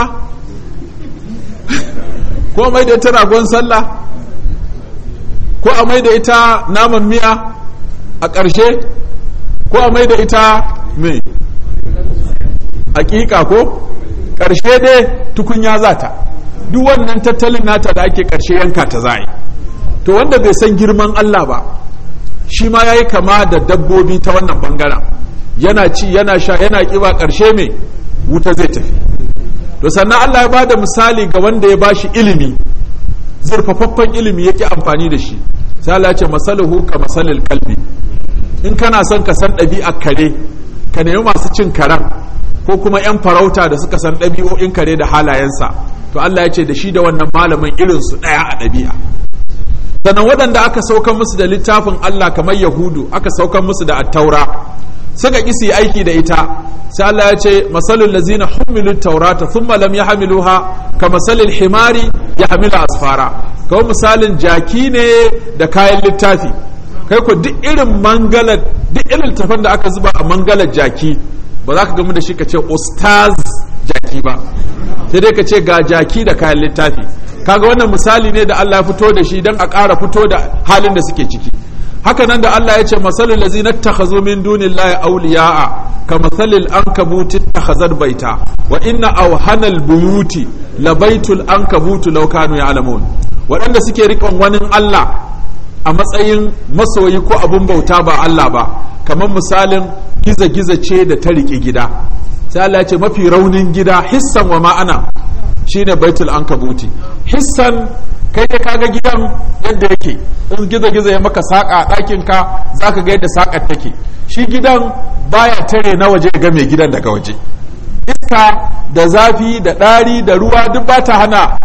ko a mai da ita ragon sallah ko a mai da ita naman miya a ƙarshe ko a mai da ita mai hakika ko ƙarshe dai tukunya za ta duk wannan tattalin nata da ake ƙarshe yanka ta za to wanda bai san girman Allah ba shi ma ya yi kama da dabbobi ta wannan bangaren yana ci yana sha yana ƙiba ƙarshe mai wuta zai tafi to sannan Allah ya bada misali ga wanda ya bashi ilimi zurfafaffen ilimi yake amfani da shi sai Allah ya ce masaluhu ka masalil kalbi in kana son ka san ɗabi'ar kare ka nemi masu cin karen ko kuma 'yan farauta da suka san ɗabi'o'in kare da halayensa to Allah ya ce da shi da wannan malamin irinsu ɗaya a ɗabi'a sannan waɗanda aka saukan musu da littafin Allah kamar yahudu aka saukan musu da attaura suka ƙi su yi aiki da ita sai Allah ya ce masalul lazina humilu taurata thumma lam yahmiluha ka masalil himari yahmilu asfara kawai misalin jaki ne da kayan littafi kai ko duk irin mangalar duk irin littafin da aka zuba a mangalar jaki ba za ka gamu da shi ka ce ustaz jaki ba sai dai ka ce ga jaki da kayan littafi kaga wannan misali ne da Allah ya fito da shi don a ƙara fito da halin da suke ciki haka nan da Allah ya ce masalul lazina takhazu min dunillahi awliya'a ka masalil ankabuti takhazat baita wa inna awhanal buyuti labaitul ankabutu law kanu ya'lamun waɗanda suke riƙon wani Allah a matsayin masoyi ko abun bauta ba Allah ba kamar misalin giza-giza ce da ta riƙe gida sai Allah ya ce mafi raunin gida hissan wa ma'ana shine baitul ankabuti hissan kai dai kaga gidan yadda yake in gizo-gizo ya maka saƙa a ɗakin ka zaka ga yadda saƙar take shi gidan baya tare na waje ga mai gidan daga waje iska da zafi da ɗari da ruwa duk ba ta hana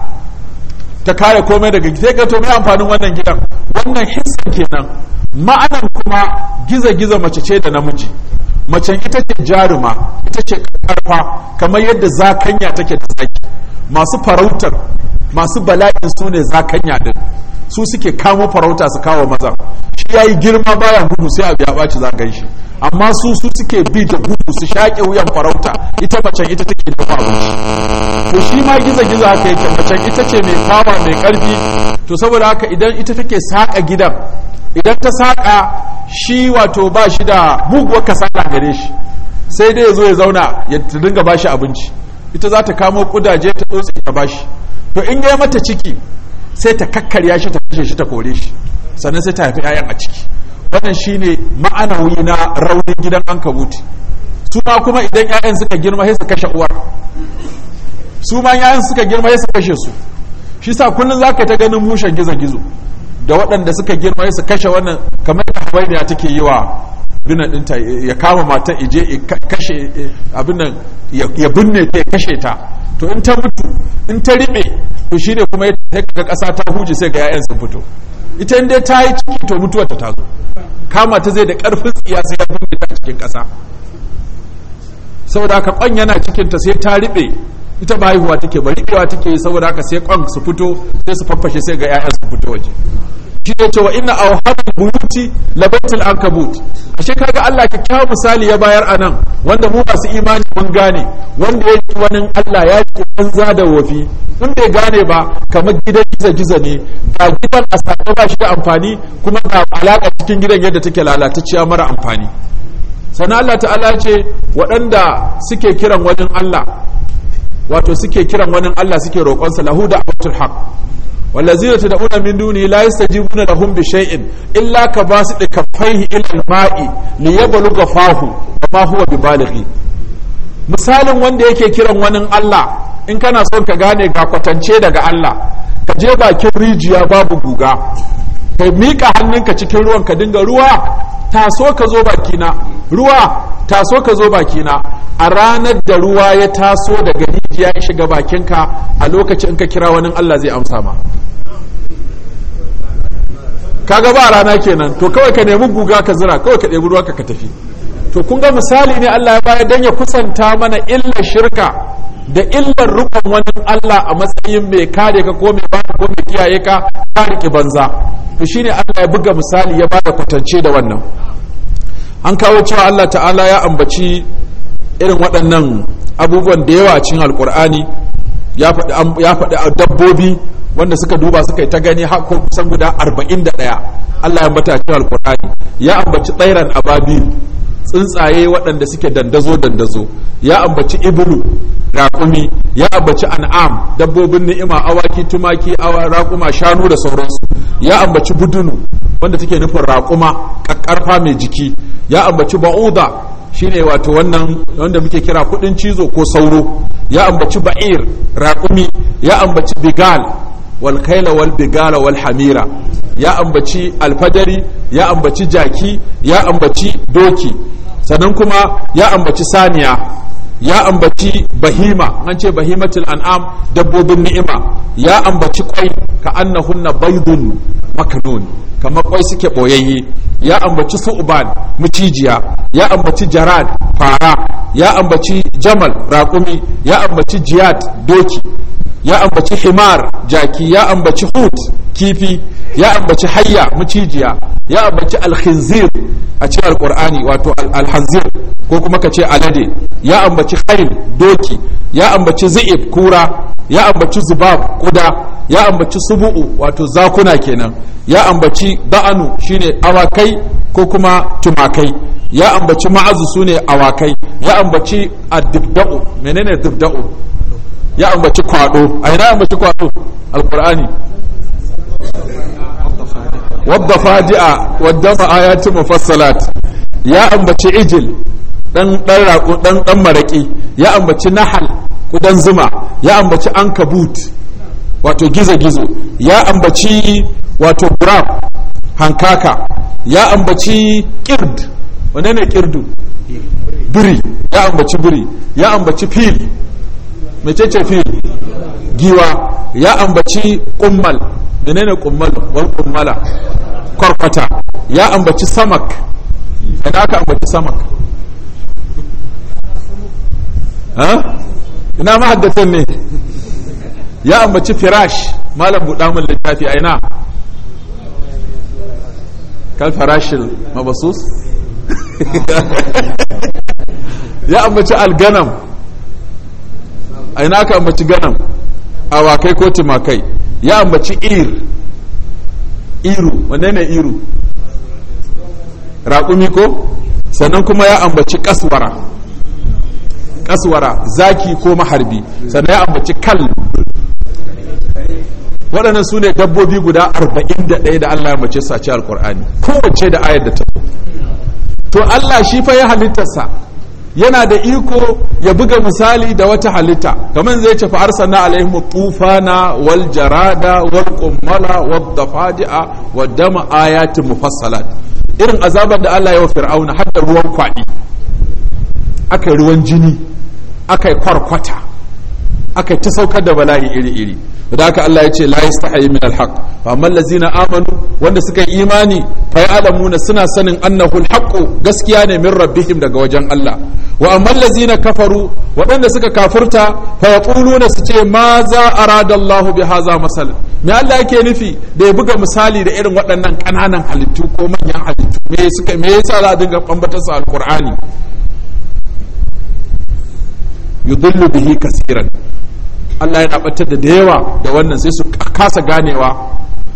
ta kare komai daga sai ga to mai amfanin wannan gidan wannan hissan kenan ma'anan kuma giza-giza mace ce da namiji macen ita ce jaruma ita ce karfa kamar yadda zakanya take da zaki masu farautar masu bala'in su ne zakanya din su suke kamo farauta su kawo maza shi ya yi girma baya gudu sai abu ya ɓaci za shi amma su su suke bi da gudu su shaƙe wuyan farauta ita macen ita take dafa abinci to shi ma giza-giza haka yake macen ita ce mai fama mai ƙarfi to saboda haka idan ita take saƙa gidan idan ta saƙa shi wato ba shi da muguwar kasala gare shi sai dai ya zo ya zauna ya dinga bashi abinci ita za ta kamo kudaje ta tsotse ta bashi to in ya mata ciki sai ta kakkarya shi ta kashe shi ta kore shi sannan sai ta haifi 'ya'yan a ciki wannan shine ma'anawi na raunin gidan an kabuti su ma kuma idan 'ya'yan suka girma sai su kashe uwar su ma yayan suka girma ya su kashe su shi sa kullum za ka ta ganin mushen gizo-gizo da waɗanda suka girma ya su kashe wannan kamar da hawainiya take yi wa binan ɗinta ya kama mata ije ya kashe abin nan ya binne ta ya kashe ta to in ta mutu in ta riɓe to shi ne kuma ya ga ƙasa ta huje sai ga 'ya'yan sun fito ita in dai ta yi ciki to mutuwar ta tazo kama ta zai da ƙarfin tsiya sai ya binne ta cikin ƙasa saboda haka kwan yana cikin ta sai ta riɓe ita ba haihuwa take ba riɓewa take saboda haka sai kwan su fito sai su faffashe sai ga 'ya'yan su fito waje shi ne cewa inna awhabul buyuti labaitul ankabut ashe kaga Allah kyakkyawan misali ya bayar anan wanda mu masu imani mun gane wanda ya yi wani Allah ya yi banza da wofi in bai gane ba kamar gidan giza giza ne ga gidan a sake ba shi da amfani kuma ga alaka cikin gidan yadda take lalatacciya mara amfani sannan Allah ta'ala ce waɗanda suke kiran wani Allah wato suke kiran wani Allah suke roƙonsa lahu da abatul haq والذين تدعون من دونه لا يستجيبون لهم بشيء إلا كباسط كفيه إلى الماء ليبلغ فاه وما هو ببالغ misalin wanda yake kiran wani Allah in kana son ka gane ga kwatance daga Allah ka je bakin rijiya babu guga ka miƙa hannunka cikin ruwan ka dinga ruwa taso ka zo bakina ruwa taso ka zo bakina a ranar da ruwa ya taso daga rijiya ya shiga bakinka a lokacin in ka kira wani Allah zai amsa ma kaga ba rana kenan to kawai ka nemi guga ka zira kawai ka ɗebi ruwa ka tafi to kun ga misali ne Allah ya bayar dan ya kusanta mana illar shirka da illar rukun wani Allah a matsayin mai kare ka ko mai ba ko mai kiyaye ka ka riƙe banza to shine Allah ya buga misali ya bada kwatance da wannan an kawo cewa Allah ta'ala ya ambaci irin waɗannan abubuwan da yawa a cikin alkur'ani ya faɗi dabbobi wanda suka duba suka yi ta gani har kusan guda 41 Allah ya ambata cikin alkur'ani ya ambaci tsairan ababil tsuntsaye waɗanda suke dandazo dandazo ya ambaci ibulu raƙumi ya ambaci an'am dabbobin ni'ima awaki tumaki awa raƙuma shanu da sauransu ya ambaci budunu wanda take nufin raƙuma ƙarfa mai jiki ya ambaci ba'uda shine wato wannan wanda muke kira kudin cizo ko sauro ya ambaci ba'ir raƙumi ya ambaci bigal wal kaila wal bigala wal hamira ya ambaci alfadari ya ambaci jaki ya ambaci doki sannan kuma ya ambaci saniya ya ambaci bahima an ce bahimatul an'am dabbobin ni'ima ya ambaci kwai ka annahunna baydun maknun kamar kwai suke boyayye ya ambaci su'ban mucijiya ya ambaci jarad fara ya ambaci jamal raƙumi ya ambaci jiyad doki ya ambaci himar jaki ya ambaci hut kifi ya ambaci hayya mucijiya ya ambaci alkhinzir a cikin alkur'ani wato alhanzir ko kuma ka ce alade ya ambaci khail doki ya ambaci zi'ib kura ya ambaci zubab kuda ya ambaci subu'u wato zakuna kenan ya ambaci da'anu shine awakai ko kuma tumakai ya ambaci ma'azu sune awakai ya ambaci addibda'u menene dibda'u ya ambaci kwado a ina ambaci kwado alkur'ani wadda fadi'a wadda ma'ayati mufassalat ya ambaci ijil dan dan rako dan dan maraki ya ambaci nahal kudan zuma ya ambaci ankabut wato gizo gizo ya ambaci wato burab hankaka ya ambaci kird wane ne kirdu biri ya ambaci biri ya ambaci fil mecece fil giwa ya ambaci kummal menene kummal wal kummala kwarkwata ya ambaci samak ina aka ambaci samak ha ina mahaddatan ne ya ambaci firash malam buɗa min littafi a ina kal farashil mabasus ya ambaci alganam a ina aka ambaci ganam awakai ko tumakai ya ambaci ir iru wanne ne iru raƙumi ko sannan kuma ya ambaci kaswara kaswara zaki ko maharbi sannan ya ambaci kal waɗannan su ne dabbobi guda 41 da Allah ya mace su a cikin alkur'ani kowace da ayar da ta to Allah shi fa ya halittarsa yana da iko ya buga misali da wata halitta kamar zai ce fa arsalna alaihim tufana wal jarada wal qummala wad dafadi'a wad dama ayatin mufassalat irin azabar da Allah ya wa fir'auna har da ruwan kwadi aka ruwan jini aka kwarkwata aka ta saukar da bala'i iri-iri da haka Allah ya ce la yastahi min alhaq fa amma allazina amanu wanda suka yi imani fa ya'lamuna suna sanin annahu alhaq gaskiya ne min rabbihim daga wajen Allah wa amma allazina kafaru waɗanda suka kafurta fa yaquluna su ce ma za arada Allah bi hadha masal me Allah yake nufi da ya buga misali da irin waɗannan ƙananan halittu ko manyan halittu me suka me yasa za a dinga bambatar su alqur'ani yudillu bihi kasiran Allah yana batar da da yawa da wannan sai su kasa ganewa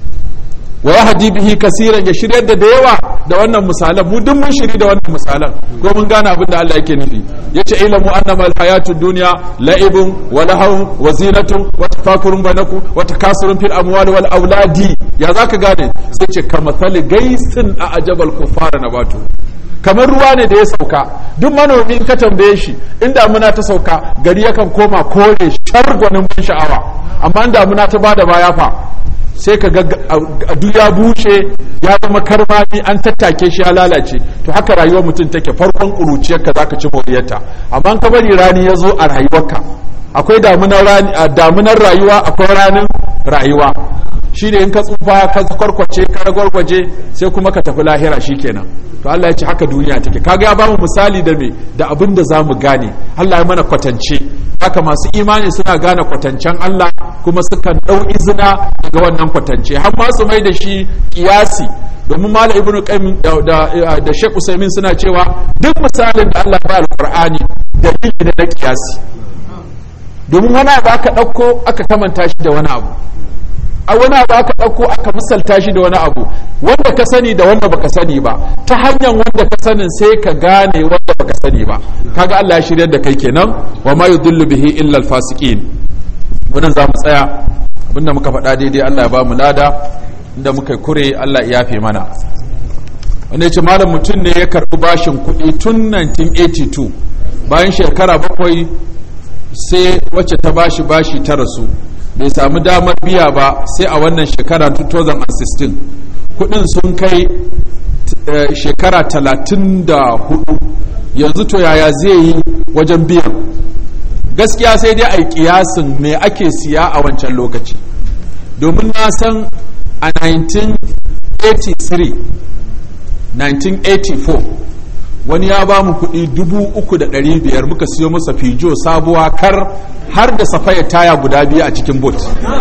wa yahdi bihi kasiran ya shiryar da da yawa da wannan misalan mu duk mun shiri da wannan misalan ko mun gane abin da Allah yake nufi yace ilamu annama alhayatud dunya la'ibun wa lahawun wa zinatun wa tafakurun bainakum wa takasurun fil amwali wal auladi ya zaka gane sai ce kamathali gaisin a ajabal kuffara nabatu kamar ruwa ne da ya sauka duk manomi in ka tambaye shi in damuna ta sauka gari yakan koma kore shargwanin ban sha'awa amma in damuna ta bada baya fa sai ka ga duk ya bushe ya zama karmami an tattake shi ya lalace to haka rayuwar mutum take farkon ƙuruciyarka za ka ci moriyarta amma ka bari rani ya zo a rayuwarka akwai damunar rayuwa akwai ranin rayuwa shi ne in ka tsufa ka kwarkwace ka ragwargwaje sai kuma ka tafi lahira shi kenan to Allah ya ce haka duniya take kaga ya ba mu misali da me da abin da za mu gane Allah ya mana kwatance haka masu imani suna gane kwatancen Allah kuma sukan ɗau izina daga wannan kwatance har ma su mai da shi kiyasi domin malam ibnu qayyim da da, da Sheikh Usaimin suna cewa duk misalin da Allah ba alqur'ani dalili ne na kiyasi domin wani abu aka ɗauko aka kamanta shi da wani abu a wani abu aka ɗauko aka misalta shi da wani abu wanda ka sani da wanda baka sani ba ta hanyar wanda ka sanin sai ka gane wanda baka sani ba kaga Allah ya shirya da kai kenan wa ma yudillu bihi illa alfasiqin wannan za mu tsaya abinda muka faɗa daidai Allah ya ba mu lada inda muka kure Allah ya yafe mana wanda yace malam mutum ne ya karɓi bashin kuɗi tun 1982 bayan shekara bakwai sai wacce ta bashi bashi ta rasu bai samu damar biya ba sai a wannan shekara 2016 kudin sun kai shekara 34 yanzu to yaya zai yi wajen biyan gaskiya sai dai a yi kiyasin me ake siya a wancan lokaci domin na san a 1983 1984 wani ya ba mu kuɗi dubu uku da ɗari biyar muka siyo masa fijo sabuwa kar har da safaya taya guda biyu a cikin bot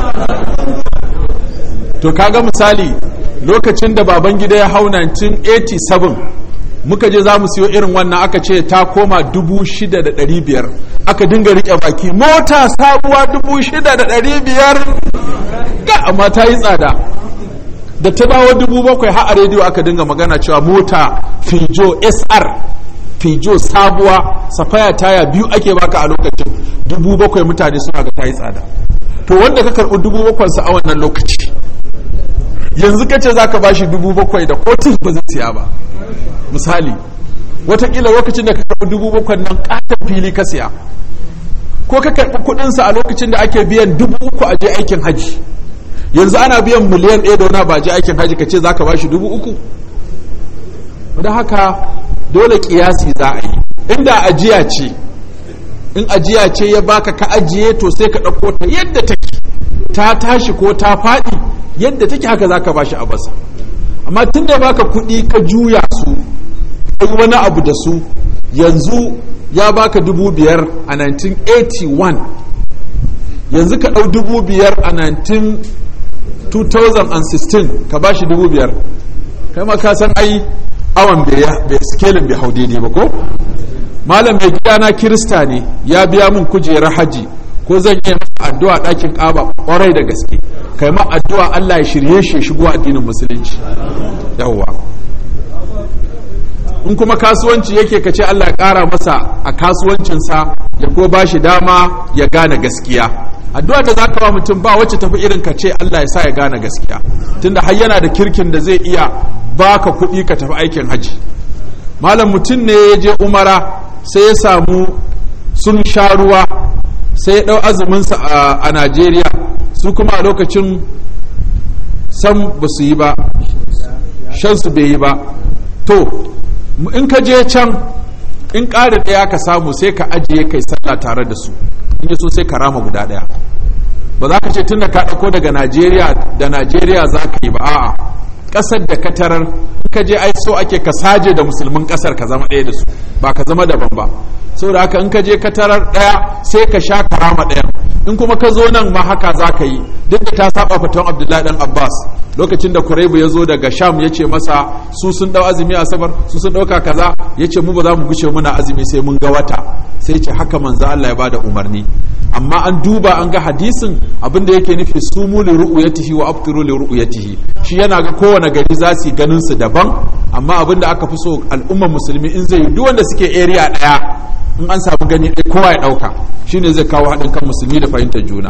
to kaga misali lokacin da baban gida ya hau 1987 muka je za mu siyo irin wannan aka ce ta koma dubu shida da ɗari biyar aka dinga riƙe baki mota sabuwa dubu shida da ɗari biyar ga amma ta yi tsada da ta dawo dubu bakwai har a rediyo aka dinga magana cewa mota fijo sr fijo sabuwa safaya taya biyu ake baka a lokacin dubu bakwai mutane suna ga ta yi tsada to wanda ka karɓi dubu bakwai sa a wannan lokaci yanzu kace za ka bashi dubu bakwai da kotis ba zai siya ba misali watakila lokacin da ka karɓi dubu bakwai nan ƙaton fili ka siya ko ka karɓi kuɗinsa a lokacin da ake biyan dubu uku a je aikin haji yanzu ana biyan miliyan ɗaya da wani ba je aikin haji ka ce za ka bashi dubu uku da haka dole kiyasi za a yi inda ajiya ce in ajiya ce ya baka ka ajiye to sai ka ɗauko ta yadda take ta tashi ko ta faɗi yadda take haka za ka bashi a basa amma tun da baka kuɗi ka juya su kai wani abu da su yanzu ya baka dubu biyar a 1981 yanzu ka ɗau dubu biyar a 2016 ka ba shi dubu biyar kai ma ka san ai awan bai skelin bai hau daidai ba ko malam mai gidana kirista ne ya biya min kujerar haji ko zan iya masa addu'a ɗakin ƙaba ƙwarai da gaske kai ma addu'a Allah ya shirye shi shigo addinin musulunci yawwa in kuma kasuwanci yake ka ce Allah ya ƙara masa a kasuwancinsa ya ko ba shi dama ya gane gaskiya addu'a da za ka ba mutum ba wacce tafi irin ka ce Allah ya sa ya gane gaskiya tunda har yana da kirkin da zai iya baka kuɗi ka tafi aikin haji malam mutum ne ya je umara sai ya samu sun sha ruwa sai ya ɗau azuminsa a najeriya su kuma a lokacin san ba su yi ba shansu bai yi ba to in ka je can in ƙara ɗaya ka samu sai ka ajiye kai sallah tare da su in yi so sai ka rama guda ɗaya ba za ka ce tun da ka ɗauko daga najeriya da najeriya za ka yi ba a'a ƙasar da ka tarar in ka je ai so ake ka saje da musulmin ƙasar ka zama ɗaya da su ba ka zama daban ba saboda haka in ka je ka tarar ɗaya sai ka sha karama ɗayan in kuma ka zo nan ma haka za ka yi duk da ta saba fatan abdullahi dan abbas lokacin da kuraibu ya zo daga sham ya ce masa su sun ɗau azumi a sabar su sun ɗauka kaza ya ce mu ba za mu gushe muna azumi sai mun ga wata sai ce haka manzo Allah ya bada umarni amma an duba an ga hadisin abinda yake nufi sumu li ru'yatihi wa aftiru li ru'yatihi shi yana ga kowane gari za su ganin su daban amma abinda aka fi so al'ummar musulmi in zai yi duk wanda suke area daya in an samu gani ɗaya kowa ya ɗauka shine zai kawo haɗin kan musulmi da fahimtar juna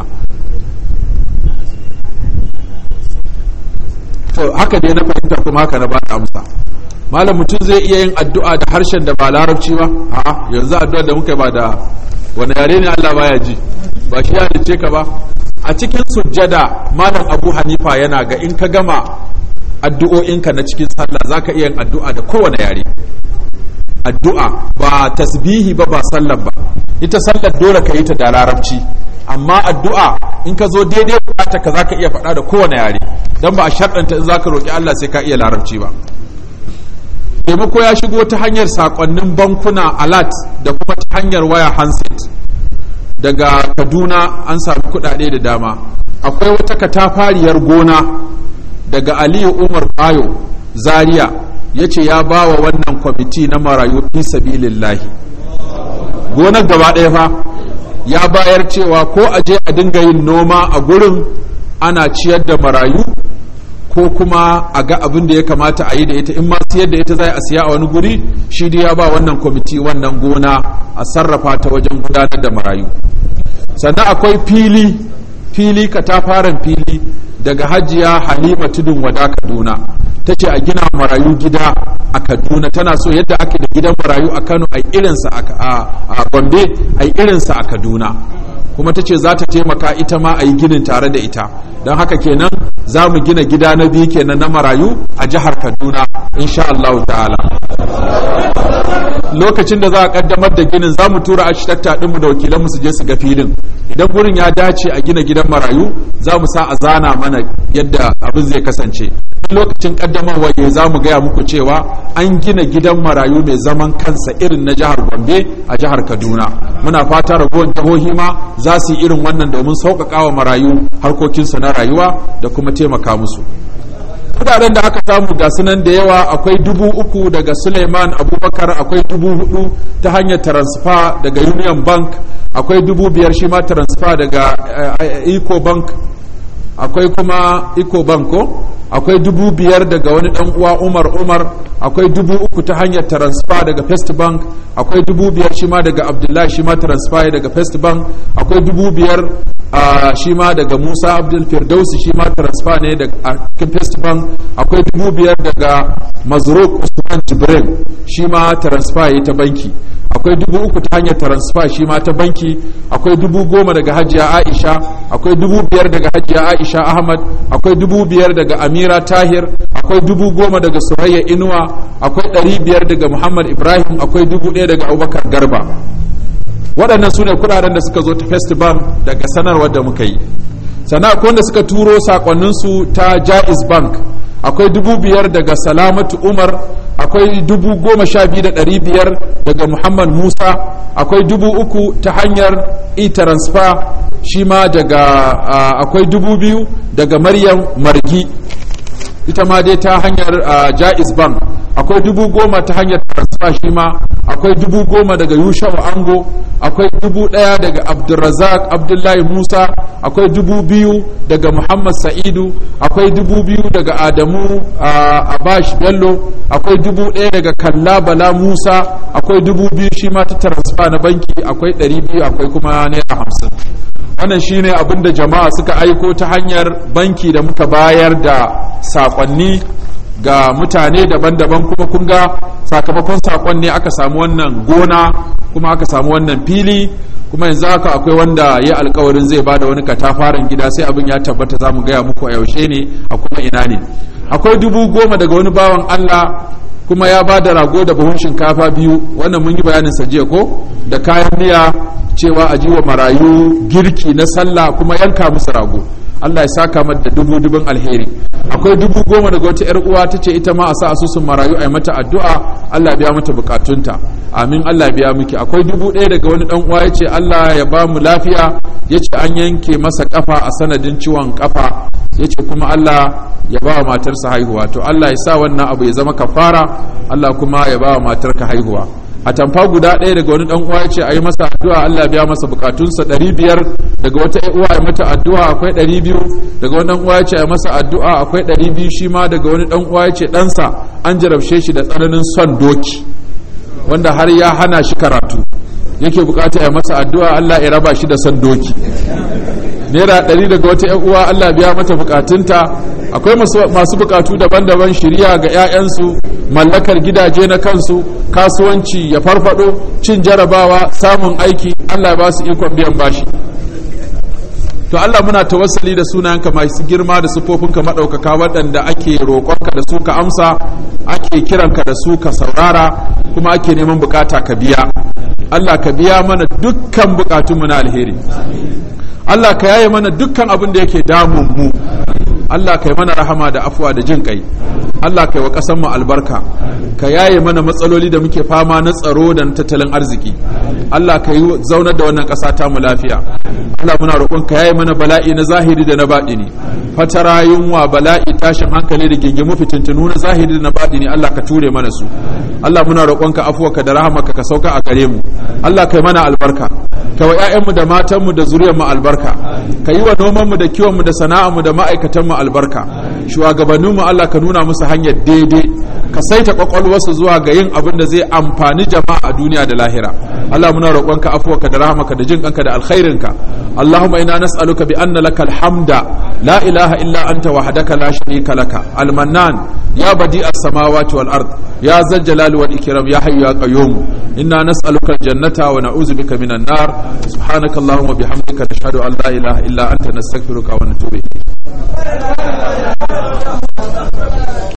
to haka ne na fahimta kuma haka na ba da amsa malam mutum zai iya yin addu'a da harshen da ba larabci ba a'a yanzu addu'a da muka ba da wani yare ne Allah baya ji ba shi ya dace ka ba a cikin sujjada malam Abu Hanifa yana ga in ka gama addu'o'inka na cikin sallah zaka iya yin addu'a da kowane yare addu'a ba tasbihi ba ba sallar ba ita sallar dole ka yi ta da larabci amma addu'a in ka zo daidai bukata ka zaka iya faɗa da kowane yare dan ba a sharɗanta in zaka roki Allah sai ka iya larabci ba taimako ya shigo ta hanyar sakonnin bankuna alat da kuma ta hanyar waya handset daga kaduna an sami kudade da dama akwai wata katafariyar gona daga aliyu umar bayo zaria ya ce ya ba wa wannan kwamiti na marayu fi sabilillahi gonar gaba ɗaya fa ya bayar cewa ko a je a dinga yin noma a gurin ana ciyar da marayu ko kuma a ga abin da ya kamata a yi da ita in ma siyar da ita za a siya a wani guri shi dai ya ba wannan kwamiti wannan gona a sarrafa ta wajen gudanar da marayu sannan akwai fili fili katafaren fili daga hajiya halima tudun wada kaduna ta ce a gina marayu gida a kaduna tana so yadda ake da gidan marayu a kano a irinsa a gombe a irinsa a kaduna kuma ta ce za ta taimaka ita ma a yi ginin tare da ita don haka kenan za mu gina gida na biyu kenan na marayu a jihar kaduna insha Allah ta'ala lokacin da za a kaddamar da ginin za mu tura architecta ɗinmu da wakilanmu su je su ga filin idan gurin ya dace a gina gidan marayu za mu sa a zana mana yadda abin zai kasance lokacin kaddamarwa ya za mu gaya muku cewa an gina gidan marayu mai zaman kansa irin na jihar gombe a jihar kaduna muna fata ragowar jihohi ma za su yi irin wannan domin sauƙaƙa wa marayu harkokinsu na rayuwa da kuma taimaka musu kudaden da aka samu ga sunan da yawa akwai dubu uku daga suleiman abubakar akwai dubu hudu ta hanyar transfer daga union bank akwai dubu biyar shi ma transfer daga eco bank akwai kuma eco bank ko akwai dubu biyar daga wani dan uwa umar umar akwai dubu uku ta hanyar transfer daga first bank akwai dubu biyar shi ma daga abdullahi shi ma transfer daga first bank akwai dubu biyar shi ma daga musa abdul firdausi shi ma transfer ne daga first bank akwai dubu biyar daga mazruk usman jibril shi ma transfer ta banki akwai dubu uku ta hanyar transfer shi ma ta banki akwai dubu goma daga hajiya aisha akwai dubu biyar daga hajiya aisha ahmad akwai dubu biyar daga amira tahir akwai dubu goma daga surayya inuwa akwai ɗari biyar daga muhammad ibrahim akwai dubu ɗaya daga abubakar garba waɗannan su ne kuɗaɗen da suka zo ta festival daga sanarwar da muka yi sannan akwai wanda suka turo sakonninsu ta jaiz bank akwai dubu biyar daga salamatu umar akwai dubu goma sha biyu da ɗari biyar daga muhammad musa akwai dubu uku ta hanyar e-transfer shi ma daga akwai dubu biyu daga maryam margi ita ma dai ta hanyar jaiz bank akwai dubu goma ta hanyar transfer shi ma akwai dubu goma daga yushau ango akwai dubu ɗaya daga abdulrazak abdullahi musa akwai dubu biyu daga muhammad sa'idu akwai dubu biyu daga adamu abash bello akwai dubu ɗaya daga kalla bala musa akwai dubu biyu shi ma ta transfer na banki akwai ɗari biyu akwai kuma naira hamsin wannan shine abin da jama'a suka aiko ta hanyar banki da muka bayar da sakonni ga mutane daban-daban kuma kun ga sakamakon sakon ne aka samu wannan gona kuma aka samu wannan fili kuma yanzu haka akwai wanda ya alkawarin zai bada wani katafaren gida sai abin ya tabbata za mu gaya muku a yaushe ne a kuma ina ne akwai dubu goma daga wani bawan allah kuma ya ba da rago da buhun shinkafa biyu wannan mun yi bayanin sa jiya ko da kayan miya cewa a jiwa marayu girki na sallah kuma yanka musu rago Allah ya saka mata da dubu dubin alheri akwai dubu goma daga wata yar uwa tace ita ma a sa asusun marayu a mata addu'a Allah biya mata bukatunta amin Allah biya miki akwai dubu ɗaya daga wani dan uwa yace Allah ya ba mu lafiya yace an yanke masa kafa a sanadin ciwon kafa yace kuma Allah ya ba wa matarsa haihuwa to Allah ya sa wannan abu ya zama kafara Allah kuma ya ba wa matarka haihuwa a tamfa guda ɗaya daga wani uwa ya ce a yi masa addu'a Allah biya masa bukatunsa ɗari biyar daga wata uwa ya mata addu'a akwai ɗari biyu daga wani uwa ya ce a masa addu'a akwai ɗari biyu shi ma daga wani ɗan uwa ya ce ɗansa an jarabce shi da tsananin son doki wanda har ya hana shi karatu yake bukata ya masa addu'a Allah ya raba shi da son doki naira ɗari daga wata ‘yan uwa Allah biya mata bukatunta akwai masu bukatu daban-daban shirya ga 'ya'yansu mallakar gidaje na kansu kasuwanci ya farfado cin jarabawa samun aiki Allah ba su ikon biyan bashi to Allah muna tawassali da sunayenka masu girma da sufofinka maɗaukaka waɗanda ake roƙonka da su ka amsa ake kiranka da su ka saurara kuma ake neman bukata ka biya Allah ka biya mana dukkan bukatunmu na alheri Allah ka yaye mana dukkan abin da yake damun mu Allah ka yi mana rahama da afuwa da jin kai Allah ka yi wa ƙasar mu albarka ka yaye mana matsaloli da muke fama na tsaro da na tattalin arziki Allah ka yi zaunar da wannan ƙasa ta mu lafiya Allah muna roƙon ka yaye mana bala'i na zahiri da na baɗini fatara yunwa bala'i tashin hankali da gingimu fitintunu na zahiri da na baɗini Allah ka ture mana su Allah muna roƙon ka afuwa ka da rahamaka ka sauka a gare mu Allah ka yi mana albarka ka wa 'ya'yanmu da matanmu da zuriyarmu albarka ka yi wa nomanmu da kiwonmu da sana'armu da ma'aikatanmu albarka shugabanninmu Allah ka nuna musu hanyar daidai ka saita kwakwalwarsu zuwa ga yin abin da zai amfani jama'a a duniya da lahira Allah muna roƙonka afuwarka da rahamaka da jin kanka da alkhairinka Allahumma inna nas'aluka bi anna lakal hamda la ilaha illa anta wahdaka la sharika laka al-mannan ya badi as-samawati wal ard ya zal jalali wal ikram ya hayyu ya qayyum inna nas'aluka al-jannata wa na'udzu bika minan nar subhanaka allahumma bihamdika nashhadu an la ilaha illa anta nastaghfiruka wa natubu ilayk